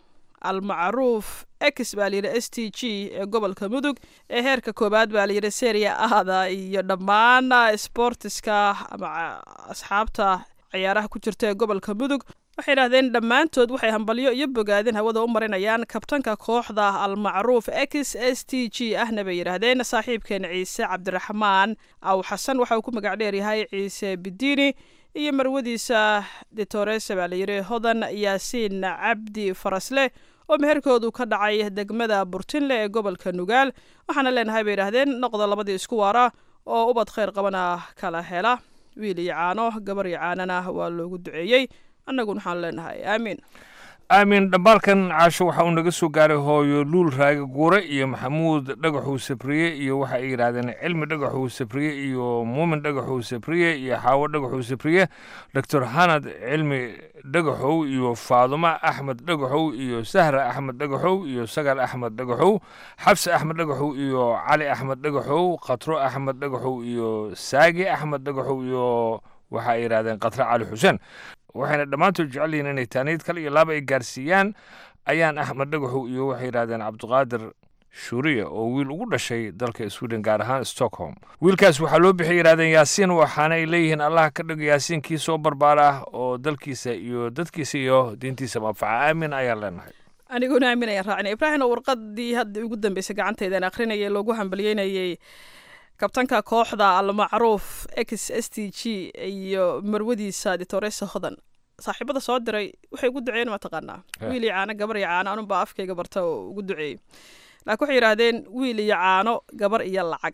almacruuf ex baa layidhi s t g ee gobolka mudug ee heerka koowaad baa layidhi seria ahda iyo dhammaan sportiska ama asxaabta ciyaaraha ku jirta ee gobolka mudug waxay idhahdeen dhammaantood waxay hambalyo iyo bogaadin hawada u marinayaan kabtanka kooxda almacruuf ex s t g ahna bay yidhaahdeen saaxiibkeen ciise cabdiraxmaan aw xasan waxa uu ku magac dheeryahay ciise bidiini iyo marwadiisa ditorese baa layidhi hodan yaasiin cabdi farasle oo meherkoodu ka dhacay degmada burtinle ee gobolka nugaal waxaana leenahay bay yidhaahdeen noqda labadii isku waara oo ubad khayr qabana kala hela wiil iyo caano gabar iyo caanana waa loogu duceeyey annaguna waxaan leenahay aamiin aamin dhambaalkan caasho waxa uu naga soo gaaray hooyo luul raage guure iyo maxamuud dhagaxuu sabriye iyo waxa ay yidhaahdeen cilmi dhagaxuu sabriye iyo muumin dhagaxuu sabriye iyo xaawo dhagaxuu sabriye doctor hanad cilmi dhagaxow iyo faadumo axmed dhagaxow iyo sahra axmed dhagaxow iyo sagal axmed dhagaxow xabse axmed dhagaxow iyo cali axmed dhagaxow khatro axmed dhagaxow iyo saagi axmed dhagaxow iyo waxa ay yidhahdeen khatre cali xuseen waxayna dhammaantood jecel yihiin inay taaniid kale iyo laaba ay gaarsiiyaan ayaan axmed dhagaxow iyo waxay yidhahdeen cabdiqaadir shuuriya oo wiil ugu dhashay dalka sweden gaar ahaan stockholm wiilkaas waxaa loo bixiyay yidhahdeen yaasiin waxaana ay leeyihiin allah ka dhigo yaasiinkii soo barbaara ah oo dalkiisa iyo dadkiisa iyo diintiisa manfaca aamin ayaan leenahay aniguna aamin ayaan raacnay ibraahim oo warqadii hadda ugu dambeysay gacanteydaan akhrinayay loogu hambalyeynayay kabtanka kooxda almacruuf ex s t g iyo marwadiisa ditoresa hodan saaxiibada soo diray waxay ugu duceeyeen mataqaanaa wiil iyo caano gabar iyo caano anunbaa afkayga barta oo ugu duceeyey laakiin waxay yidhaahdeen wiil iyo caano gabar iyo lacag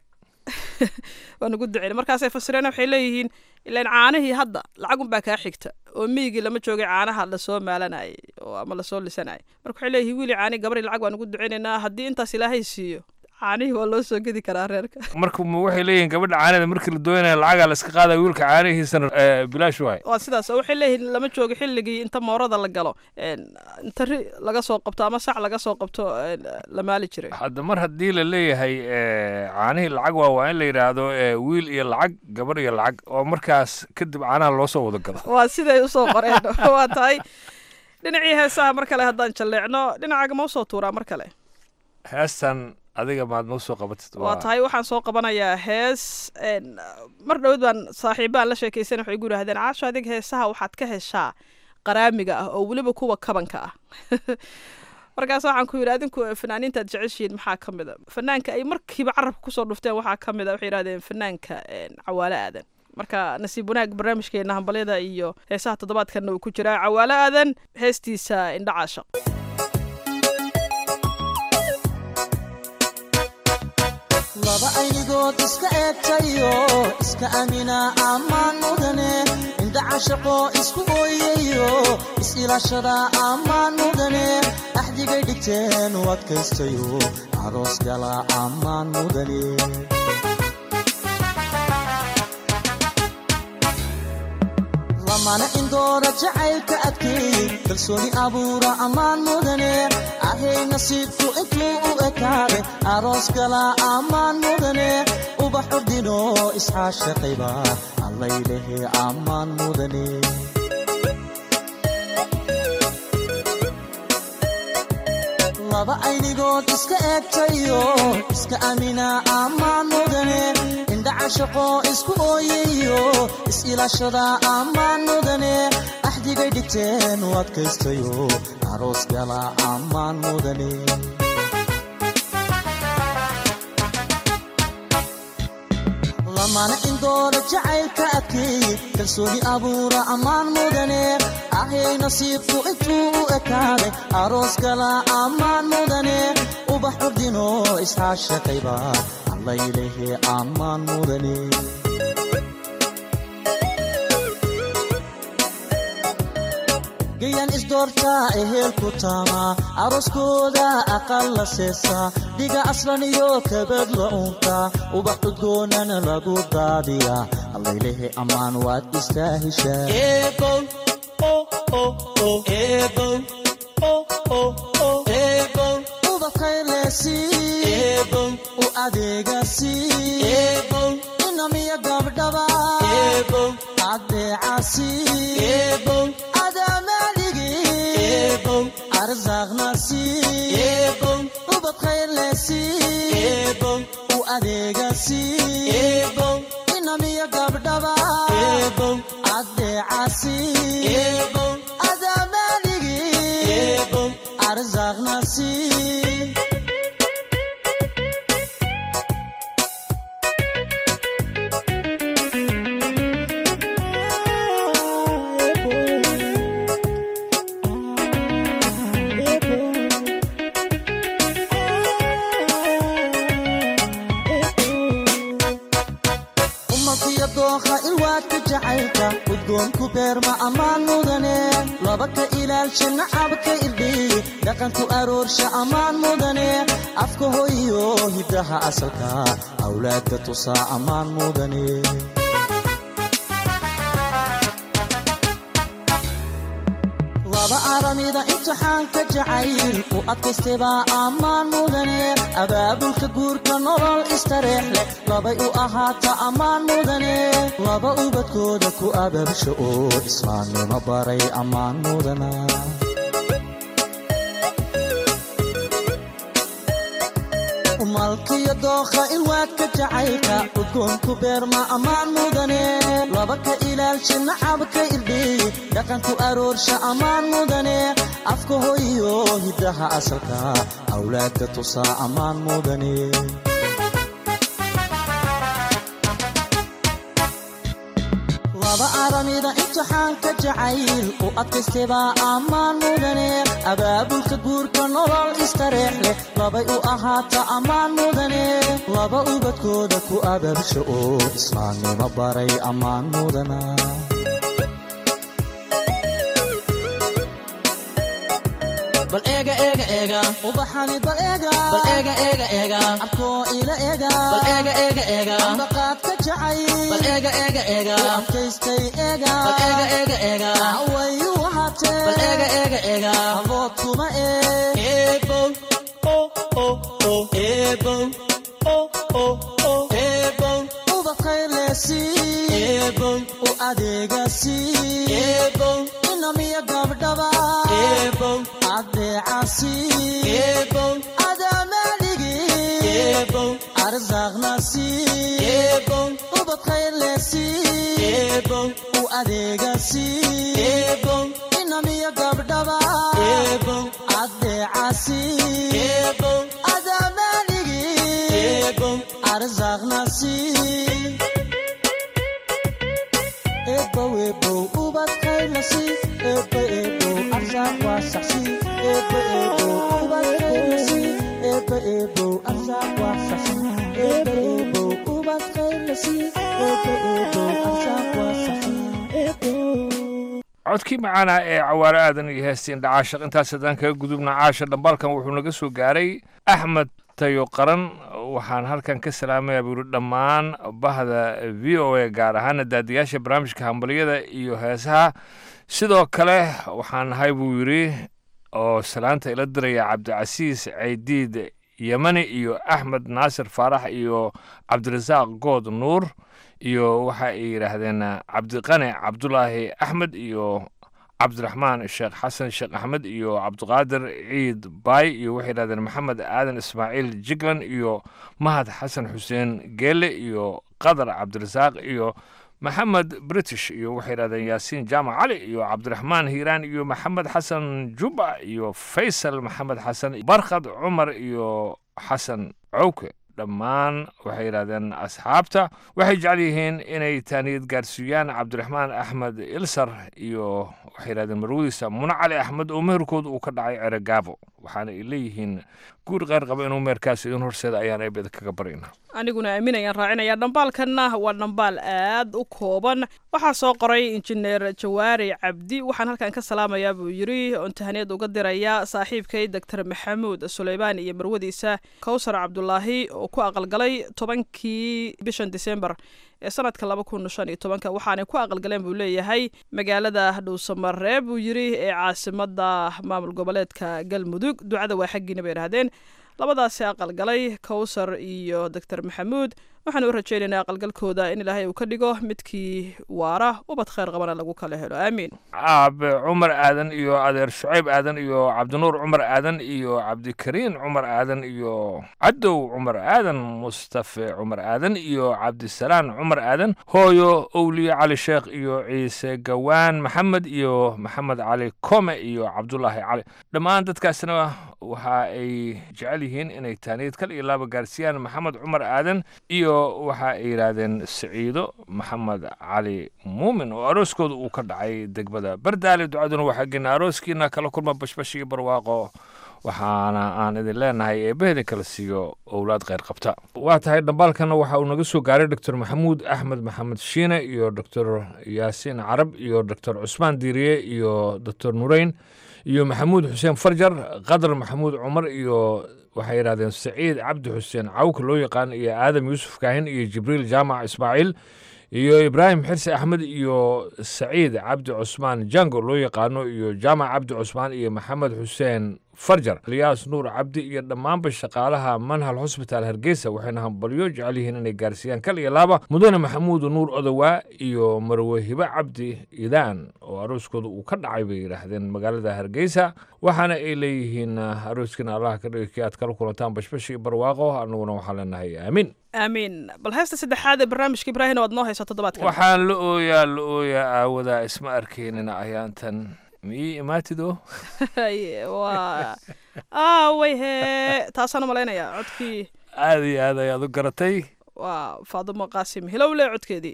waan ugu duceyn markaasay fasireen waxay leeyihiin ilaan caanihii hadda lacag unbaa kaa xigta oo miyigii lama joogay caanaha lasoo maalanayay oo ama lasoo lisanayay marka waxay leeyihiin wiil iyo caani gabar iyo lacag waan ugu duceynaynaa haddii intaas ilaahay siiyo caanihii waa loo soo gedi karaa reerka marka waxay leeyihiin gabadha caanada markii la doonaya lacagaa la iska qaadaya wiilka caanihiisana bilaash waay waa sidaas oo waxay leeyihiin lama joogo xilligii inta moorada la galo inta ri laga soo qabto ama sac laga soo qabto la maali jiray hadda mar haddii la leeyahay caanihii lacag waa waa in la yidhaahdo wiil iyo lacag gabar iyo lacag oo markaas kadib caanaha loo soo wada gado waa siday usoo qoreen waa tahay dhinacii heesaha mar kale haddaan jalleecno dhinacaaga ma usoo tuuraa mar kale heestan adiga maad noo soo qabatid waa tahay waxaan soo qabanayaa hees mar dhowad baan saaxiibaan la sheekaysan waxay igu yidhahdeen caasho adig heesaha waxaad ka heshaa qaraamiga ah oo weliba kuwa kabanka ah markaas waxaan ku yidhi adinku fanaaniintaad jeceshihiin maxaa ka mid a fanaanka ay markiiba carabka kusoo dhufteen waxaa ka mid a waxay yidhahdeen fanaanka cawaale aadan marka nasiib wanaag barnaamijkeena hambalyada iyo heesaha toddobaadkanna uu ku jiraa cawaale aadan heestiisa indha caashaq laba aynigood iska eegtayo iska amina ammaan mudane indha cashaqoo isku ooyayo is-ilaashada ammaan mudane axdigay dhigteen u adkaystayo aroos gala ammaan mudane lamana indoora jacaylka adkeey kalsooni abuura ammaan mudane ahay nasiibku intuu u ekaade aroos gala ammaan mudane ubax ordino isxaashaqayba allaylehe ammaan mudane laba aynigood iska eegtayo iska amina ammaan mudane indhacashaqoo isku ooyayo is-ilaashada ammaan mudane axdigay dhigteen u adkaystayo aroos gala ammaan mudane mana indoola jacaylka adkeeye kalsooni abuura ammaan mudane ahay nasiibku intuu u ekaaday aroos gala ammaan mudane ubax curdino isxaashaqayba allaylehe ammaan mudane gayan isdoortaa ehelku taamaa arooskooda aqal la seesaa dhiga aslan iyo kabad la uuntaa ubax cudgoonana lagu daadiyaa allaylehe ammaan waad istaa heshaa u adeegasi inamiya gabdhaba adeecasi arsaaqnasi ubad khayrlesi u adeegasi inamiya gabdhaba adeecasi adamaaligi arsaaqnasi ilwaadka jacaylka udgoonku beerma ammaan mudane laba ka ilaalsha nacabka irdhiy dhaqanku aroorsha ammaan mudane afka hoyo hiddaha asalka awlaadka tusaa ammaan mudane laba aramida imtixaanka jacayl u adkaystebaa ammaan mudane abaabulka guurka nolol istareex leh labay u ahaata ammaan mudane laba ubadkooda ku abaabsha oo islaamnimo baray ammaan mudana malkiyo dookha ilwaadka jacaylka udgoonku beerma ammaan mudane laba ka ilaalsha nacabka irdhiy dhaqanku aroorsha ammaan mudane afka hoyo hiddaha asalka awlaadka tusaa ammaan mudane laba aramida imtixaanka jacayl u adkaystebaa ammaan mudane abaabulka guurka nolol istareex leh labay u ahaata ammaan mudane laba ubadkooda ku abaabsha oo islaamnimo baray ammaan mudana bal eega eega eega ubaxani bal eega bal eega eega eega abkoo ila eega bal eega eega eega ambaqaad ka jacay bal eega eega eega adkaystay eega bal eega eega eega wayu wahatee bal eega eega eega abood kuma ee eebow o o o eebow o o o eebow ubad khayrleesi eebow u adeegasi eebow inamiya gabdhaba eebow adeecasi eebow adamaaligi eebow arsaaqnasi eebow ubad khayrleesi eebow u adeegasi eebow inamiya gabdhaba eebow adeecasi eebow adamaaligi eebow arsaaqnasi eebow eebow ubad khayrlasi eebo eebow arsaaq waa saxsi eebo eebow ubad khayrlasi eebo eebow arsaaq waa saxsi eebo eebow ubad khayrlasi eebo eebow arsaaq waa saxsi codkii macaana ee cawaare aadan iyo heestiin dhacaashaq intaas haddaan kaga gudubna caasha dhambalkan wuxuu naga soo gaaray axmed tayo qaran waxaan halkan ka salaamayaa buu yidhi dhammaan bahda v o a gaar ahaana daadiyaasha barnaamijka hambaliyada iyo heesaha sidoo kale waxaan nahay buu yidhi oo salaanta ila diraya cabdicasiis caydiid yemani iyo axmed naasir faarax iyo cabdirasaaq good nuur iyo waxa ay yidhaahdeen cabdiqani cabdulaahi axmed iyo cabdiraxmaan sheekh xasan sheekh axmed iyo cabdiqaadir ciid baay iyo waxay yidhahdeen maxamed aadan ismaaciil jiglan iyo mahad xasan xuseen geele iyo qadar cabdirasaaq iyo maxamed british iyo waxay yidhahdeen yaasiin jaamac cali iyo cabdiraxmaan hiiraan iyo maxamed xasan juba iyo faysal maxamed xasan barkhad cumar iyo xasan cowke dhammaan waxay yidhahdeen asxaabta waxay jecel yihiin inay taaniyad gaarsiiyaan cabdiraxmaan axmed ilsar iyo waxay yidhahdeen marwadiisa muna cali axmed oo meherkooda uu ka dhacay ceregaabo waxaana ay leeyihiin guur qeyr qaba inuu meherkaas idin horseeda ayaan eebeda kaga barayna aniguna aaminayaan raacinaya dhambaalkanna waa dhambaal aad u kooban waxaa soo qoray injineer jawaari cabdi waxaan halkan ka salaamayaa buu yidri oon tahaniyad uga diraya saaxiibkay doctor maxamuud suleymaan iyo marwadiisa kowsar cabdulaahi oo ku aqalgalay tobankii bishan disembar ee sanadka laba kun shan iyo tobanka waxaanay ku aqalgaleen buu leeyahay magaalada dhuusamareeb buu yidri ee caasimada maamul goboleedka galmudug ducada waa xaggiina bay idhahdeen labadaasi aqalgalay kowsar iyo doctor maxamuud waxaan u rajaynaynaa aqalgalkooda in ilaahay uu ka dhigo midkii waara ubad kheyr qabana lagu kala helo aamiin aabe cumar aadan iyo adeer shucayb aadan iyo cabdinuur cumar aadan iyo cabdikariin cumar aadan iyo cadow cumar aadan mustafe cumar aadan iyo cabdisalaan cumar aadan hooyo owliye cali sheekh iyo ciise gawaan maxamed iyo maxamed cali kome iyo cabdulaahi cali dhammaan dadkaasna waxa ay jecel yihiin inay taaniyad kal iyo laaba gaarsiiyaan maxamed cumar aadan iyo waxa ay yidhaahdeen siciido maxamed cali muumin oo arooskooda uu ka dhacay degmada bardaale ducaduna waxaa gena arooskiina kala kulma bashbash iyo barwaaqo waxaana aan idin leenahay eebbahedin kala siiyo owlaad kheyr qabta waa tahay dhambaalkana waxa uu naga soo gaaray doctor maxamuud axmed maxamed shiine iyo doctor yaasiin carab iyo doctor cusmaan diiriye iyo doctor nureyn iyo maxamuud xuseen farjar qadar maxamuud cumar iyo waxay yidhahdeen saciid cabdi xuseen cawka loo yaqaan iyo aadam yuusuf kaahin iyo jibriil jaamac ismaaciil iyo ibraahim xirsi axmed iyo saciid cabdi cusmaan jango loo yaqaano iyo jaamac cabdi cusmaan iyo maxamed xuseen farjar eliyaas nuur cabdi iyo dhammaanba shaqaalaha manhal hosbitaal hargeysa waxayna hambalyo jecel yihiin inay gaarsiiyaan kal iyo laaba mudane maxamuud nuur odowaa iyo marwe hibe cabdi idaan oo arooskooda uu ka dhacay bay yidhaahdeen magaalada hargeysa waxaana ay leeyihiin arooskiina allaha ka dhigay kii aad kala kulantaan bashbash iyo barwaaqo annaguna waxaan leenahay aamiin aamiin bal heesta saddexaad ee barnaamijka ibraahim waad noo haysaa toddobaadkan waxaan la ooyaa la ooyaa aawadaa isma arkaynina ayaantan miyii imaatido waa aaway hee taasaan u malaynayaa codkii aad iyo aad ayaad u garatay waa faadumo qaasim hilowle codkeedii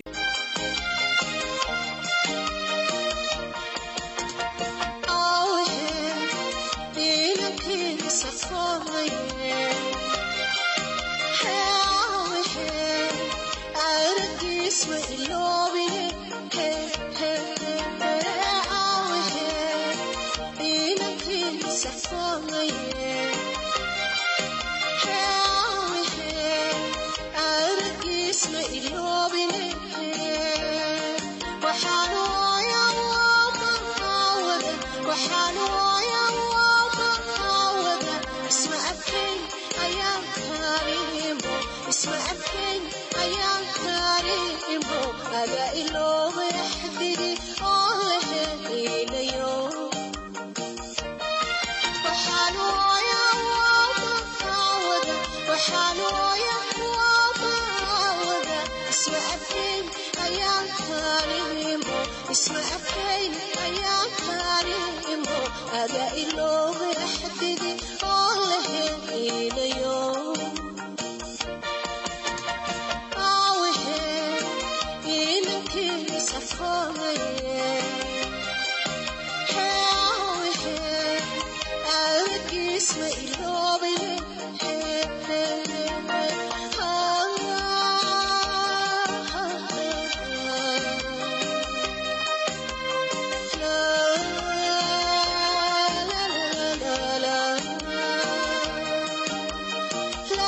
la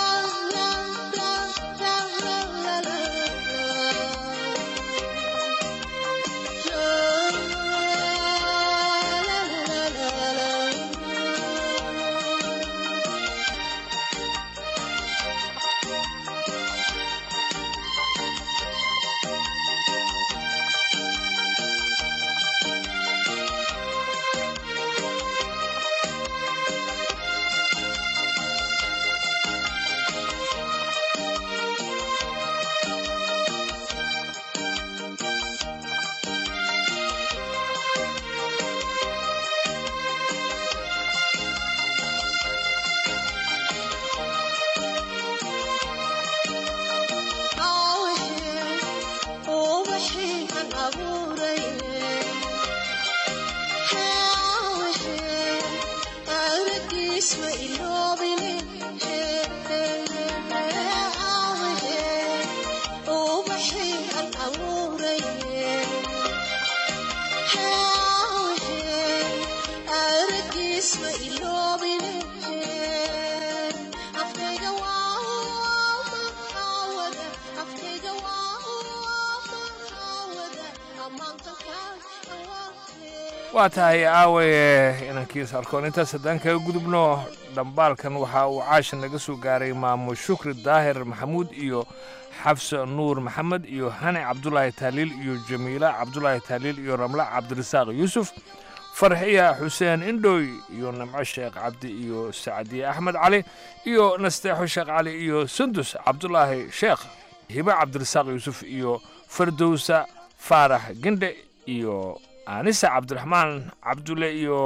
waa tahay aawaye inankiis arkoon intaas haddaan kaga gudubno dhambaalkan waxa uu caasha naga soo gaaray maamo shukri daahir maxamuud iyo xafsa nuur maxamed iyo hani cabdulaahi taaliil iyo jamiila cabdulaahi taaliil iyo ramla cabdirasaaq yuusuf farxiya xuseen indhooy iyo namco sheekh cabdi iyo sacdiye axmed cali iyo nasteexo sheekh cali iyo sundus cabdulaahi sheekh hibe cabdirasaaq yuusuf iyo fardowsa faarax gendhe iyo anisa cabdiraxmaan cabdulle iyo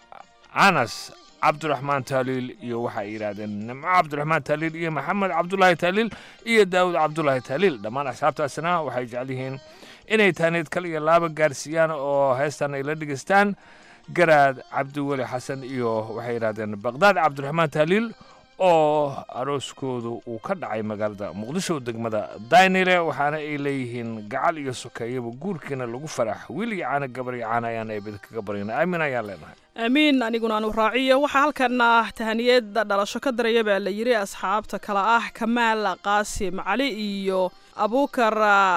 anas cabdiraxmaan taaliil iyo waxay yidhaahdeen nimco cabdiraxmaan taaliil iyo maxamed cabdulaahi taaliil iyo daawud cabdulaahi taaliil dhammaan asxaabtaasina waxay jecel yihiin inay taaneed kal iyo laaba gaarsiiyaan oo heestan ay la dhegaystaan garaad cabdiweli xasan iyo waxay yidhahdeen baqdaad cabdiraxmaan taaliil oo arooskoodu uu ka dhacay magaalada muqdisho degmada daynile waxaana ay leeyihiin gacal iyo sokeeyaba guurkiina lagu farax wiil iyo caana gabar iyo caana ayaan eebid kaga baryana aamin ayaan leenahay aamiin aniguna aanu raaciyo waxaa halkana tahaniyada dhalasho ka daraya baa la yidhi asxaabta kale ah kamaal qaasim cali iyo abuukar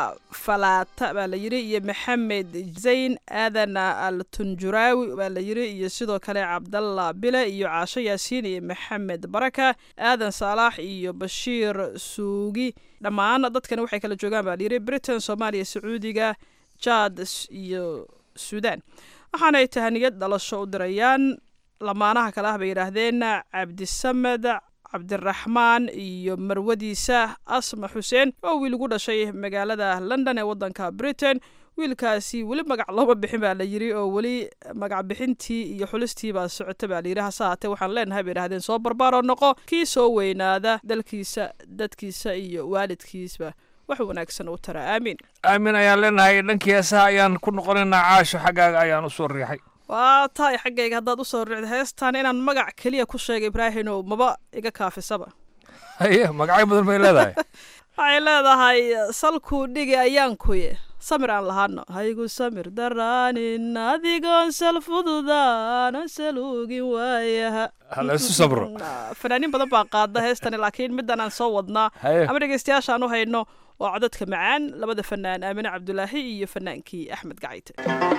falaata baa la yidhi iyo maxamed zayn aadan al tunjuraawi baa la yidhi iyo sidoo kale cabdalla bile iyo caasho yaasiin iyo maxamed baraka aadan saalax iyo bashiir suugi dhammaan dadkani waxay kala joogaan baa la yidhi britain soomaaliya sacuudiga jaad iyo suudaan waxaanay tahaniyad dhalasho u dirayaan lamaanaha kale ah bay yidhaahdeen cabdisamed cabdiraxmaan iyo marwadiisa asma xuseen oo wiil ugu dhashay magaalada london ee waddanka britain wiilkaasi weli magac looma bixin baa la yidhi oo weli magac bixintii iyo xulistii baa socota baa layidhi hase haatee waxaan leenahay bay idhahdeen soo barbaaroo noqo kii soo weynaada dalkiisa dadkiisa iyo waalidkiisba wax wanaagsan u tara aamiin aamin ayaan leenahay dhankii heesaha ayaan ku noqonaynaa caasho xaggaaga ayaan u soo riixay waa tahay xaggayga haddaad usoo riicdo heestan inaan magac keliya ku sheegay ibraahinow maba iga kaafisaba haye magacyo badan bay leedahay waxay leedahay salkuu dhigi ayaankuye samir aan lahaano haygu samir daraanin adigoon sal fududaana saluugin waayaha halaysu sabro fanaaniin badan baa qaada heestani laakiin middan aan soo wadnaa Haye. ama dhegeystayaashaan u hayno waa codadka macaan labada fanaan aamine cabdulaahi iyo fanaankii axmed gacayte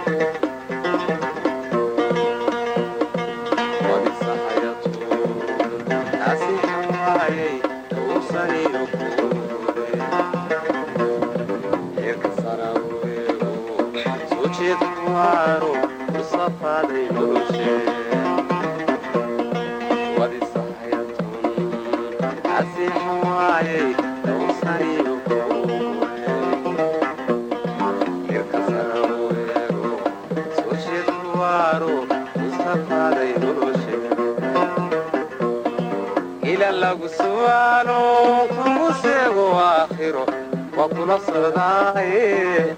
ila lagu su'aalo kugu seego aakhiro waa kula socdaaye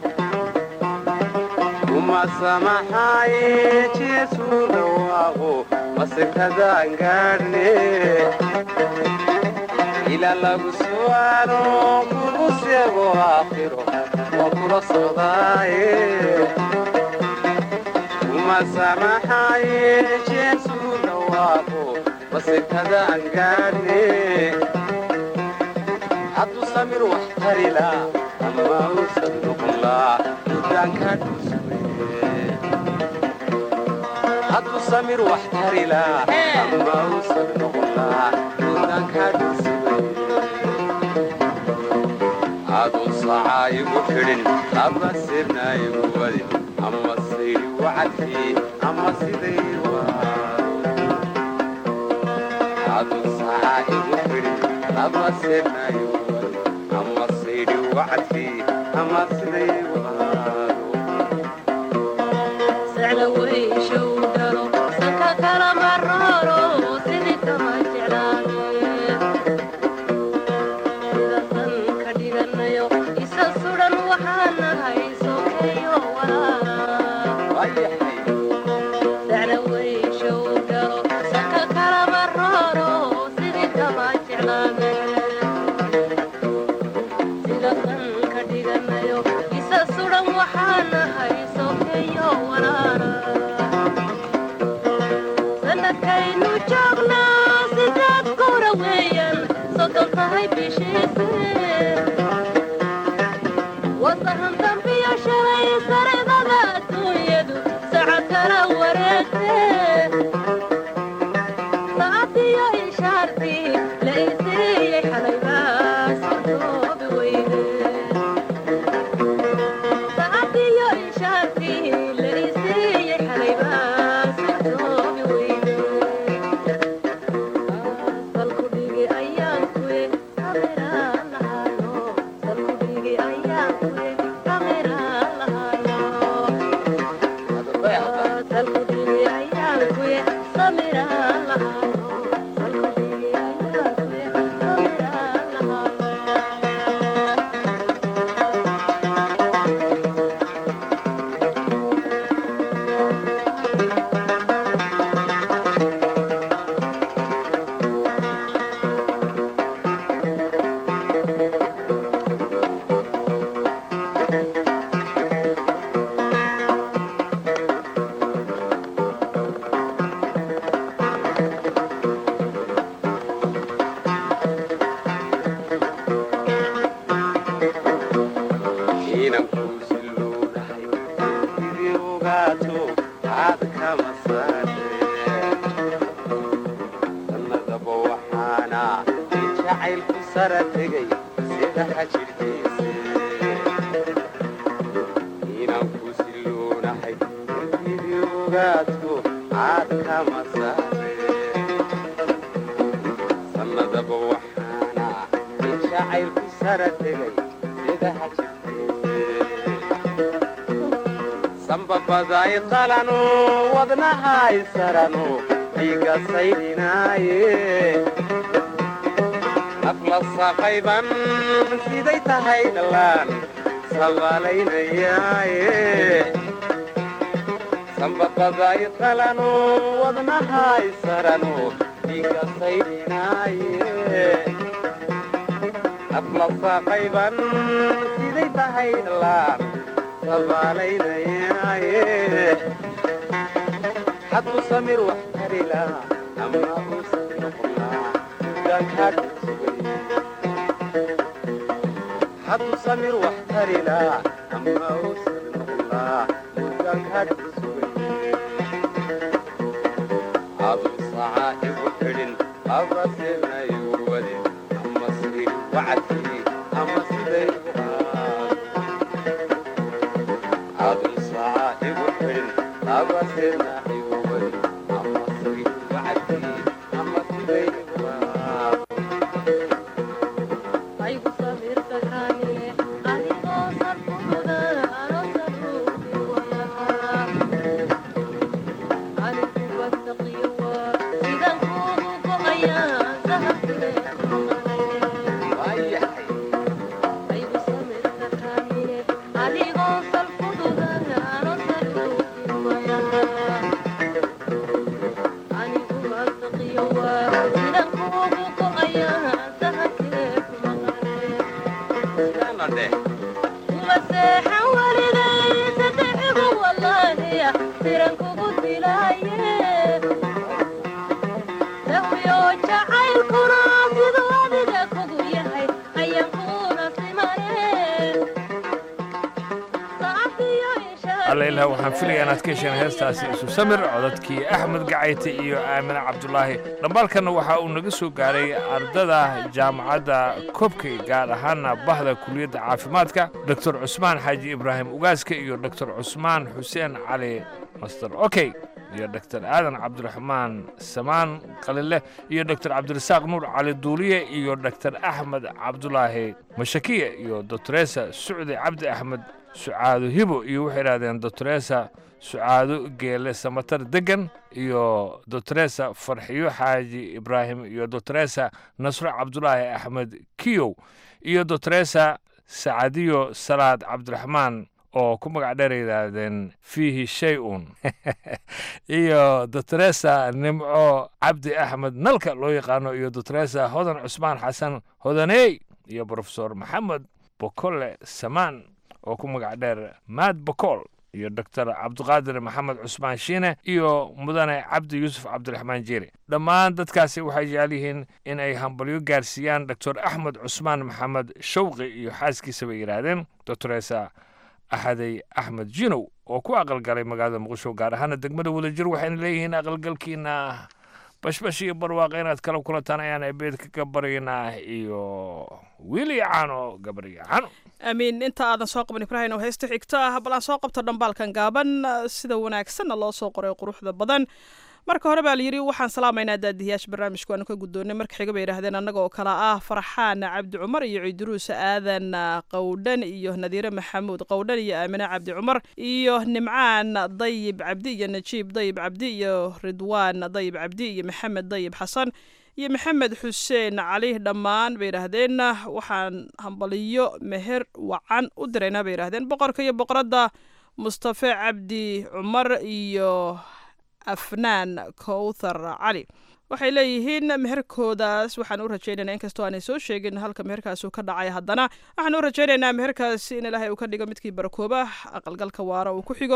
uma samaxaaye jeesu dhawaaqo masekadaan gaadhne ila lagu su'aalo kugu seego aakhiro waa kula socdaaye uma samaxaaye jeesu dhawaaqo masekadaan gaadhne hadduu samir wax tarila ama uusan noqon laa dudaanka hadduu samir wax tarila ama uusan noqon laa dudaanka aduu sacaa igu xidhin laba sirna igu wadin ama sayri wacadkii ama siday aduu sacaa igu xidhin laba sirna igu wadin ama sayri wacadkii ama siday Isa sudan waxaan nahay sokeeyo walaa inan kuu siloonahay sidii ogaato aad kama saare sannadaba waxaana in jacaylku sara tegay sida xajirkiise inan kuu siloonahay sidii ogaato aad kama saare sannadaba waxaana in jacaylku sara tegay sida xajirkiise sambabaday qalano wadnahay sarano dhiiga saydhinaaye nafla saqayban siday tahay dhallaan sabaalaynayaaye sambabaday qalano wadnahay sarano dhiiga saydhinaaye nafla saqayban siday tahay dhallaan sabaalaynayaaye hadduu samir wax tarila ama uusan noqonaa mudaankaad sugay hadduu samir wax tarila ama uusan noqonaa mudaankaad sugay aduu sacaa igu xidhin abasirna igu wadin ama siri wacadkii ama siday aduu sacaa igu xidhin abasirna igu wadin ama siri wacadkii ama siday allaylah waxaan filaya inaad ka hesheen heestaasi isu samir codadkii axmed gacayte iyo aamine cabdulaahi dhambaalkanna waxa uu naga soo gaaray ardada jaamacadda kobkey gaar ahaana bahda kuliyadda caafimaadka doctor cusmaan xaaji ibraahim ugaaska iyo doctor cusmaan xuseen cali master okey iyo doctor aadan cabdiraxmaan samaan qalile iyo doctor cabdirasaaq nuur cali duuliye iyo doctor axmed cabdulaahi mashakiye iyo doctoresa sucdi cabdi axmed sucaado hibo iyo waxay idhahdeen doctoresa sucaado geele samatar degan iyo doctoresa farxiyo xaaji ibraahim iyo doctoresa nasro cabdulaahi axmed kiyow iyo doctoresa sacadiyo salaad cabdiraxmaan oo ku magac dheer yidhaahdeen fiihi shay un iyo doctoresa nimco cabdi axmed nalka loo yaqaano iyo doctoresa hodan cusmaan xasan hodaney iyo profesor maxamed bokole samaan oo ku magac dheer maad bokool iyo doctor cabdiqaadir maxamed cusmaan shiine iyo mudane cabdi yuusuf cabdiraxmaan jeeri dhammaan dadkaasi waxay jecel yihiin in ay hambalyo gaarsiiyaan doctor axmed cusmaan maxamed shawqi iyo xaaskiisa bay yidhaahdeen doctoresa axaday axmed jinow oo ku aqalgalay magaalada muqdisho gaar ahaana degmada wadajir waxayna leeyihiin aqalgalkiina bashbash iyo barwaaqo inaad kala kulantaan ayaan ebeed kaga baryaynaa iyo wiili caano gabarya caano amiin inta aadan soo qaban ibraahim oo heesta xigto ah bal aan soo qabto dhambaalkan gaaban sida wanaagsanna loo soo qoray quruxda badan marka hore baa layidhi waxaan salaamaynaa daadihiyaasha barnaamijku aanu ka guddoonnay marka xiga bay yidhahdeen annaga oo kale ah farxaan cabdi cumar iyo ciiduruus aadan qowdhan iyo nadiire maxamuud qowdhan iyo aamine cabdi cumar iyo nimcaan dayib cabdi iyo najiib dayib cabdi iyo ridwaan dayib cabdi iyo maxamed dayib xasan iyo maxamed xuseen cali dhammaan bay yidhaahdeen waxaan hambaliyo meher wacan u diraynaa bay yidhahdeen boqorka iyo boqoradda mustafe cabdi cumar iyo afnaan kowthar cali waxay leeyihiin meherkoodaas waxaan u rajaynaynaa inkastoo aanay soo sheegin halka meherkaasi ka dhacay haddana waxaan u rajaynaynaa meherkaasi in ilaahay uu ka dhigo midkii barakooba aqalgalka waara uu ku xigo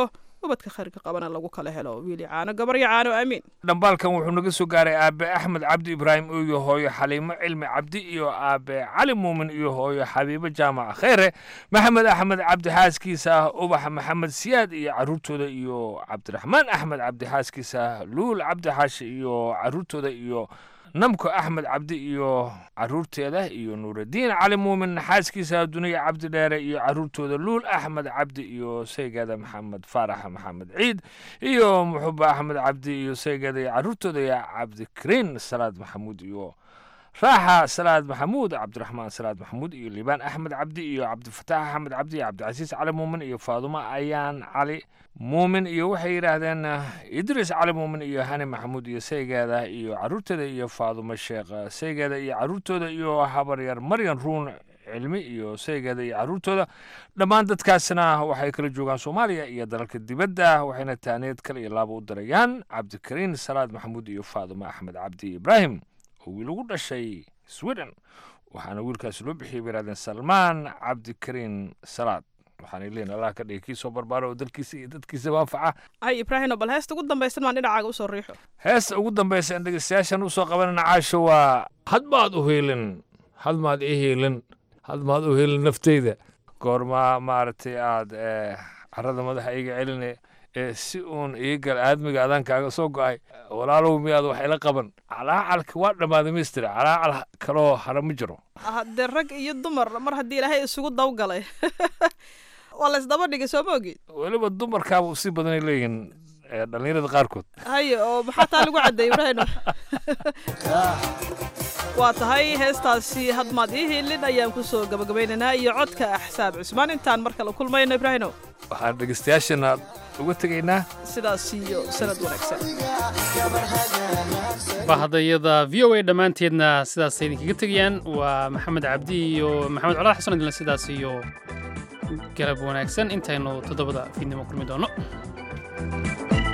ubadka khayrka qabana lagu kala helo wiili caano gabaryo caano aamiin dhambaalkan wuxuu naga soo gaaray aabe axmed cabdi ibraahim iyo hooyo xaliimo cilmi cabdi iyo aabe cali muumin iyo hooyo xabiibo jaamac kheyre maxamed axmed cabdi xaaskiisa ah ubax maxamed siyaad iyo caruurtooda iyo cabdiraxmaan axmed cabdi xaaskiisa ah luul cabdi xaashi iyo caruurtooda iyo namko axmed cabdi iyo caruurteeda iyo nuuraddiin cali muumin xaaskiisa duniya cabdi dheere iyo caruurtooda luul axmed cabdi iyo saygeeda maxamed faarax maxamed ciid iyo muxuba axmed cabdi iyo saygeeda iyo caruurtooda iyo cabdikariin salaad maxamuud iyo raaxa salaad maxamuud cabdiraxmaan salaad maxamuud iyo liibaan axmed cabdi iyo cabdifataax axmed cabdi iyo cabdicasiis cali muumin iyo faadumo ayaan cali muumin iyo waxay yidhaahdeen idriis cali muumin iyo hani maxamuud iyo saygeeda iyo caruurteeda iyo faadumo sheekh saygeeda iyo caruurtooda iyo habaryar maryan ruun cilmi iyo saygeeda iyo caruurtooda dhammaan dadkaasna waxay kala joogaan soomaaliya iyo dalalka dibadda waxayna taaneed kale iyo laaba u dirayaan cabdikariin salaad maxamuud iyo faadumo axmed cabdi ibraahim oo wiil ugu dhashay sweden waxaana wiilkaasi loo bixiyay bay yidhahdeen salmaan cabdikariin salaad waxaanay leeyihin allah ka dhigay kii soo barbaara oo dalkiisa iyo dadkiisa waafaca ay ibraahino bal heesta ugu dambaysan maan dhinacaaga usoo riixo heesta ugu dambaysa in dhegeystayaashan usoo qabanana caasho waa hadmaad u heelin hadmaad ii heelin hadmaad u heelin nafteyda goormaa maaragtay aad carada madaxa iiga celine ee si uun iigal aadmiga adaan kaaga soo go'ay walaalow miyaad wax ila qaban calaacalka waa dhammaaday mister calaacal kaloo hara ma jiro haddee rag iyo dumar mar haddii ilaahay isugu dawgalay waa la isdaba dhigay soo ma ogid weliba dumarkaaba usii badanay leeyihiin dhallinyarada qaarkood haye oo maxaa taa lagu caddeeyey ibraahino waa tahay heestaasi hadmaad ii hiilin ayaan ku soo gabagabaynaynaa iyo codka axsaab cusmaan intaan mar kale kulmayno ibraahino waxaan dhegeystayaashana uga tegaynaa sidaas iyo sanad wanaagsan bahadayada v o a dhammaanteedna sidaasay idinkaga tegayaan waa maxamed cabdi iyo maxamed colaad xasan idinle sidaas iyo garab wanaagsan intaynu toddobada fiidnimo kulmi doono